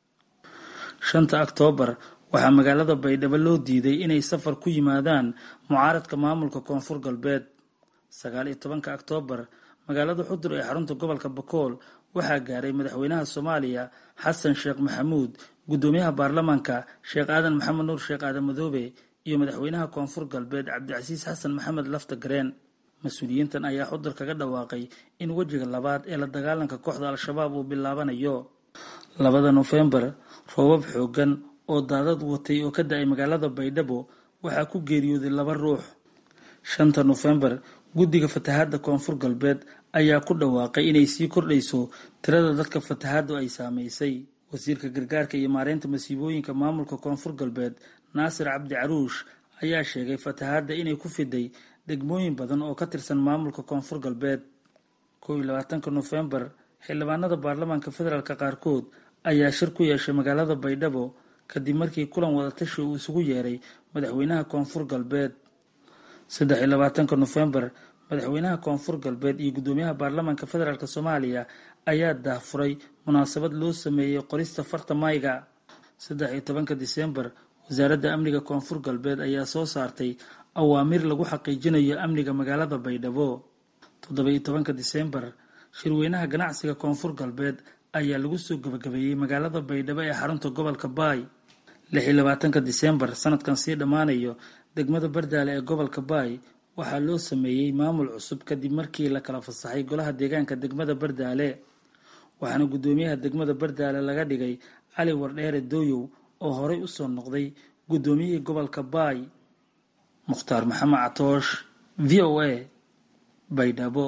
shanta oktoobar waxaa magaalada baydhabo loo diiday inay safar ku yimaadaan mucaaradka maamulka koonfur galbeed sagaal iyo tobanka oktoobar magaalada xudur ee xarunta gobolka bakool waxaa gaaray madaxweynaha soomaaliya xasan sheekh maxamuud guddoomiyaha baarlamaanka sheekh aadan maxamed nuur sheekh aadan madoobe iyo madaxweynaha koonfur galbeed cabdicasiis xasan maxamed laftagareen mas-uuliyiintan ayaa xudur kaga dhawaaqay in wejiga labaad ee la dagaalanka kooxda al-shabaab uu bilaabanayo labada nofembar roobab xoogan oo daadad watay oo ka da-ay magaalada baydhabo waxaa ku geeriyooday laba ruux shanta nofembar guddiga fatahaadda koonfur galbeed ayaa ku dhawaaqay inay sii kordhayso tirada dadka fatahaaddu ay saameysay wasiirka gargaarka iyo maareynta masiibooyinka maamulka koonfur galbeed naasir cabdi caruush ayaa sheegay fatahaadda inay ku fiday degmooyin badan oo ka tirsan maamulka koonfur galbeed kow iyo labaatanka nofembar xildhibaanada baarlamaanka federaalk qaarkood ayaa shir ku yeeshay magaalada baydhabo kadib markii kulan wadatashi uu isugu yeeray madaxweynaha koonfur galbeed saddex iyo labaatanka nofembar madaxweynaha koonfur galbeed iyo guddoomiyaha baarlamaanka federaalk soomaaliya ayaa daahfuray munaasabad loo sameeyey qorista farta mayga saddex iyo tobanka disembar wasaaradda amniga koonfur galbeed ayaa soo saartay awaamiir lagu xaqiijinayo amniga magaalada baydhabo toddoba iyo tobanka disembar shirweynaha ganacsiga koonfur galbeed ayaa lagu soo gabagabeeyey magaalada baydhabo ee xarunta gobolka baay lix iyo labaatanka disembar sanadkan sii dhammaanayo degmada bardaale ee gobolka baay waxaa loo sameeyey maamul cusub kadib markii la kala fasaxay golaha deegaanka degmada bardaale waxaana guddoomiyaha degmada bardaale laga dhigay cali wardheere dooyow oo horey usoo noqday guddoomiyihii gobolka baay mukhtaar maxamed catoosh v o a baydhabo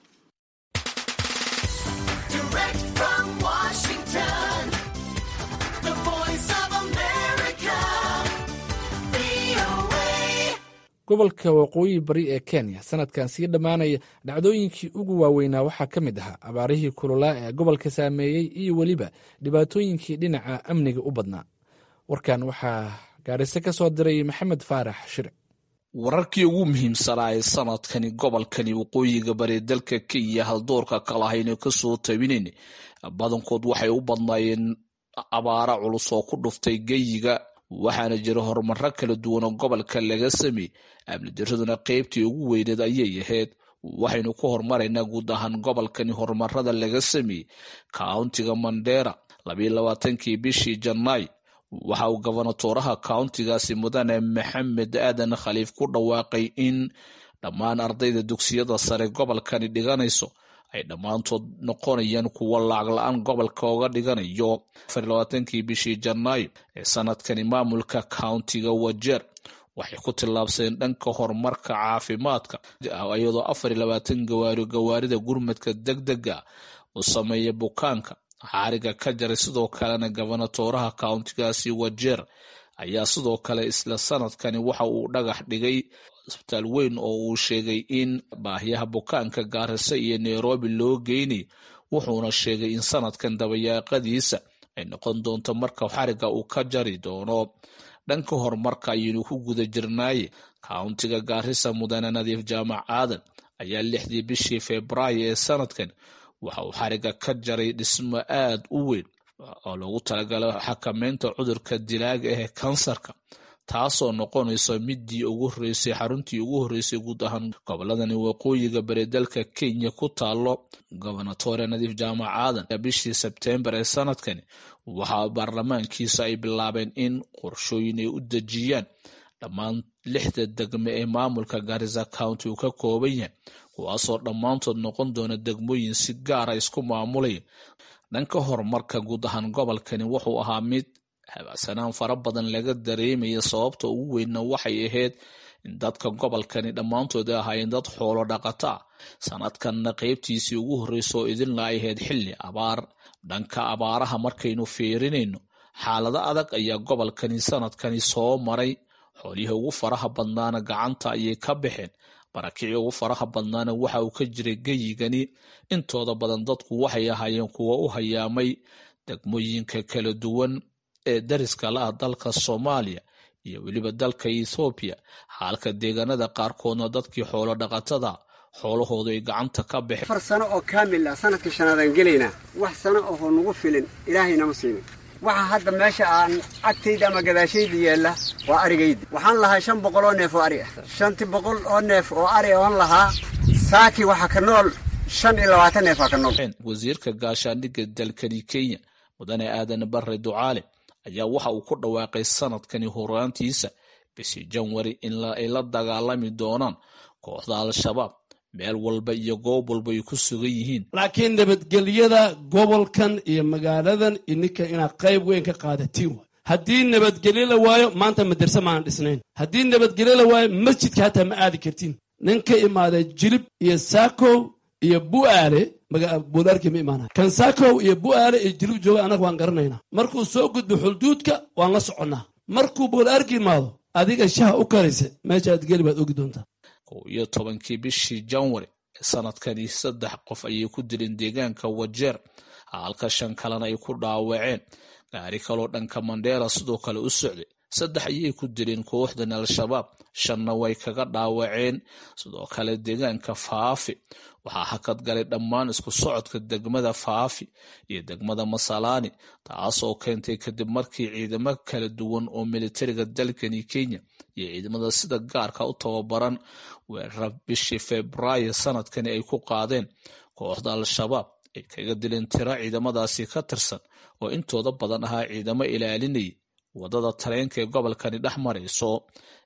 gobolka waqooyi bari ee kenya sanadkan sii dhammaanaya dhacdooyinkii ugu waaweynaa waxaa ka mid ahaa abaarihii kululaa ee gobolka saameeyey iyo weliba dhibaatooyinkii dhinaca amniga u badnaa warkan waxaa gaadhise ka soo diray maxamed faarax shire wararkii ugu muhiimsanaa ee sanadkani gobolkani waqooyiga bari dalka kenya haldoorka kalahayna kasoo tabinayn badankood waxay u badnaayeen abaara culus oo ku dhuftay geyiga waxaana jira horumaro kala duwan oo gobolka laga sameeyey amni diraduna qeybtii ugu weyneed ayay ahayd waxaynu ku horumaraynaa guud ahaan gobolkani horumarada laga sameeyey kauntiga mandera labaiyolabaatankii bishii janaay waxa uu gobonatooraha kauntigaasi mudane maxamed aadan khaliif ku dhawaaqay in dhammaan ardayda dugsiyada sare gobolkani dhiganayso ay dhammaantood noqonayaan kuwo lacag la-aan gobolka oga dhiganayo afarlabaatankii bishii janaayo ee sanadkani maamulka kauntiga wajeer waxay ku tillaabsadeen dhanka horumarka caafimaadka iyadoo afar labaatan gawaari gawaarida gurmadka deg dega u sameeya bukaanka xaariga ka jaray sidoo kalena gobonatooraha kauntigaasi wajeer ayaa sidoo kale isla sanadkani waxa uu dhagax dhigay isbitaal weyn oo uu sheegay in baahiyaha bukaanka gaarisa iyo nairobi loo geynay wuxuuna sheegay in sanadkan dabayaaqadiisa ay noqon doonto marka xariga uu ka jari doono dhanka horumarka ayaynu ku guda jirnaaye kauntiga gaarisa mudane nadiif jaamac aadan ayaa lixdii bishii februaayo ee sanadkan waxa uu xariga ka jaray dhismo aad u weyn oo loogu talagalo xakameynta cudurka dilaaga ah ee kansarka taasoo noqonayso midii ugu horeysay xaruntii ugu horeysay guud ahaan goboladani waqooyiga bari dalka kenya ku taalo gobonatore nadiif jaamac aadan bishii sebtembar ee sanadkani waxaa baarlamaankiisa ay bilaabeen in qorshooyin ay u dejiyaan dhammaan lixda degme ee maamulka garisa county uu ka kooban yahay kuwaasoo dhammaantood noqon doona degmooyin si gaara isku maamulaya dhanka horumarka guud ahaan gobolkani wuxuu ahaa mid habacsanaan fara badan laga dareemaya sababta ugu weynna waxay ahayd in dadka gobolkani dhammaantood ay ahaayeen dad xoolo dhaqata ah sanadkanna qeybtiisii ugu horreysa oo idinla ay ahayd xilli abaar dhanka abaaraha markaynu fiirinayno xaalado adag ayaa gobolkani sanadkani soo maray xoolihii ugu faraha badnaana gacanta ayay ka baxeen barakicii ugu faraha badnaana waxa uu ka jiray geyigani intooda badan dadku waxay ahaayeen kuwa u hayaamay degmooyinka kala duwan ee dariska la ah dalka soomaaliya iyo weliba dalka ethoobiya halka deegaanada qaarkoodna dadkii xoolo dhaqatada xoolahoodu ay gacanta ka baxeen afar sano oo kaamil ah sanadkii shanaadaan gelaynaa wax sano oo nagu filin ilaahaynama siinin waxa hadda meesha aan agtayda ama gadaashayda yeella waa arigaydi waxaan lahaa shan boqol oo neef oo ari ah shanti boqol oo neef oo ari oon lahaa saaki waxa ka nool shan iyo labaatan neef aa ka nool wasiirka gaashaandhigga dalkani kenya mudane aadan barre ducaale ayaa waxa uu ku dhawaaqay sanadkani horaantiisa bishii janwari in ay la dagaalami doonaan kooxda al-shabaab meel walba iyo goob walba ay ku sugan yihiin laakiin nabadgelyada gobolkan iyo magaaladan ininka inaad qayb weyn ka qaadatiin waay haddii nabadgelyo la waayo maanta madarse maanan dhisnayn haddii nabadgelyo la waayo masjidka hataa ma aadi kartiin nin ka imaada jilib iyo saakow iyo bu'aale buulaarkii ma imaanay kan saakow iyo bu'aale iyo jilib jooga annaga waan garanaynaa markuu soo gudbo xulduudka waan la soconnaa markuu buulaarki imaado adiga shaha u karaysa meesha aad geli baad ogi doontaa kow iyo tobankii bishii janwari ee sanadkani saddex qof ayay ku dileen deegaanka wajeer halka shan kalena ay ku dhaawaceen gaari kaloo dhanka mandheera sidoo kale u socday saddex ayay ku dileen kooxdan al-shabaab shanna way kaga dhaawaceen sidoo kale deegaanka faafi waxaa hakad galay dhammaan isku socodka degmada faafi iyo degmada masalaani taasoo keentay kadib markii ciidamo kala duwan oo militariga dalkani kenya iyo ciidamada sida gaarka u tababaran weerara bishii februaayo sanadkani ay ku qaadeen kooxda al-shabaab ay kaga dileen tiro ciidamadaasi ka tirsan oo intooda badan ahaa ciidamo ilaalinaya wadada tareenka ee gobolkani dhex marayso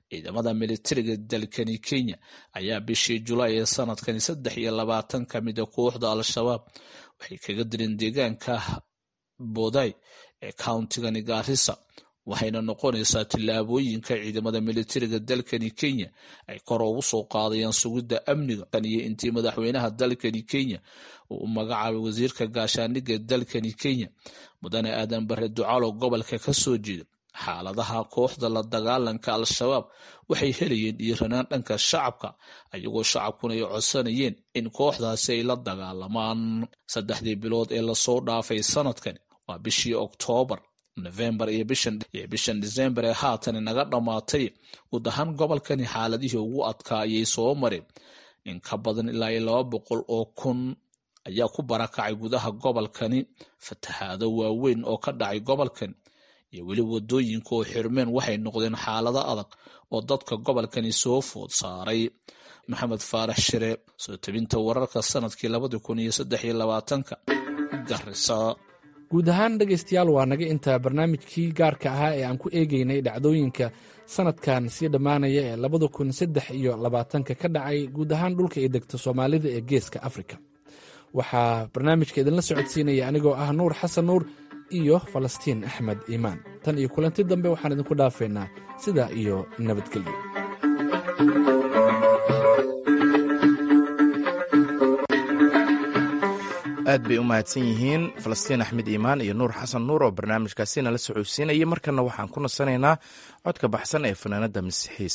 ciidamada militariga dalkani kenya ayaa bishii julaay ee sanadkani saddex iyo labaatan ka mida kooxda al-shabaab waxay kaga dileen deegaanka boday ee countigani gaarisa waxayna noqonaysaa tillaabooyinka ciidamada militariga dalkani kenya ay kor ugu soo qaadayaan sugidda amniga iyo intii madaxweynaha dalkani kenya uu u magacaabay wasiirka gaashaaniga dalkani kenya mudane aadan bare ducaalo gobolka ka soo jeeda xaaladaha kooxda la dagaalanka al-shabaab waxay helayeen dhiiranaan dhanka shacabka ayagoo shacabkuna ay codsanayeen in kooxdaasi ay la dagaalamaan saddexdii bilood ee lasoo dhaafay sanadkan waa bishii oktoobar nofembar iyo bishan disembar ee haatan naga dhammaatay guud ahaan gobolkani xaaladihii ugu adkaa ayay soo mareen in ka badan ilaa iyo laba boqol oo kun ayaa ku barakacay gudaha gobolkani fatahaado waaweyn oo ka dhacay gobolkan iyo weli wadooyinka oo xirmeen waxay noqdeen xaalado adag oo dadka gobolkani soo food saaray maxamed faarax shire soo tabinta wararka sanadkii labadi kun iyo saddex iyo labaatanka garisa guud ahaan dhegaystayaal waa naga intaa barnaamijkii gaarka ahaa ee aan ku eegeynay dhacdooyinka sanadkan sii dhammaanaya ee labada kun saddex iyo labaatanka ka dhacay guud ahaan dhulka ay degto soomaalida ee geeska afrika waxaa barnaamijka idinla socodsiinaya anigoo ah nuur xasan nuur iyo falastiin axmed iimaan tan iyo kulanti dambe waxaan idinku dhaafaynaa sidaa iyo nabadgelyo aad bay u mahadsan yihiin falastiin axmed iimaan iyo nuur xasan nuur oo barnaamijkaasi nala socodsiinayay markana waxaan ku nasanaynaa codka baxsan ee fanaanadda masiixiis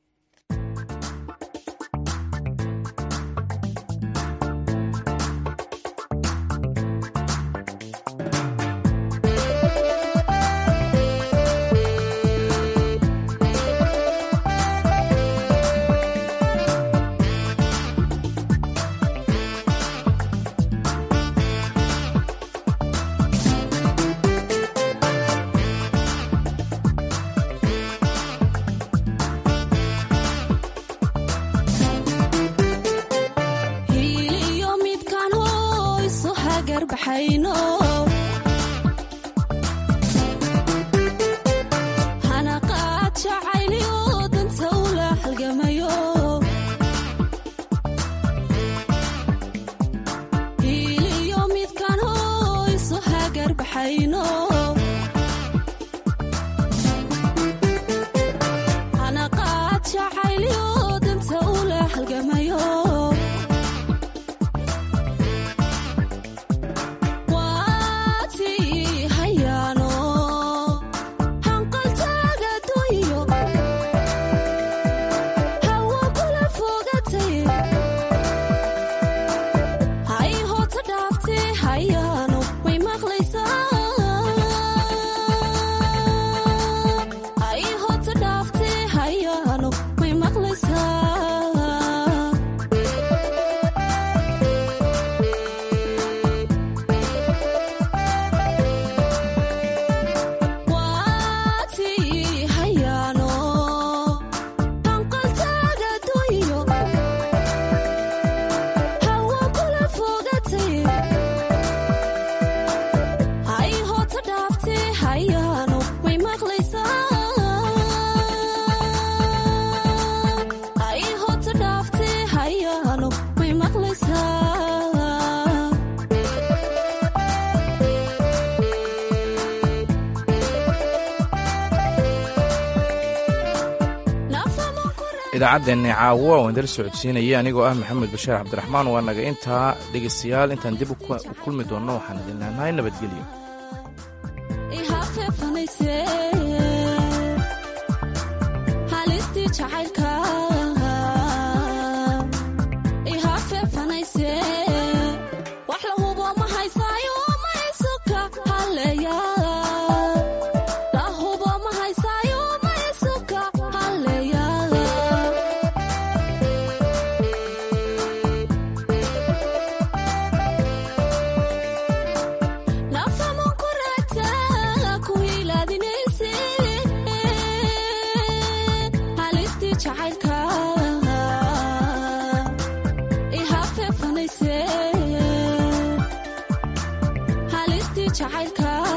idaacaddeeni caawo waan idala socodsiinaya anigoo ah maxamed bashiir cabdiraxmaan waa naga intaa dhegaystayaal intaan dib u kulmi doonno waxaan idin leenahay nabadgelyo jacaylka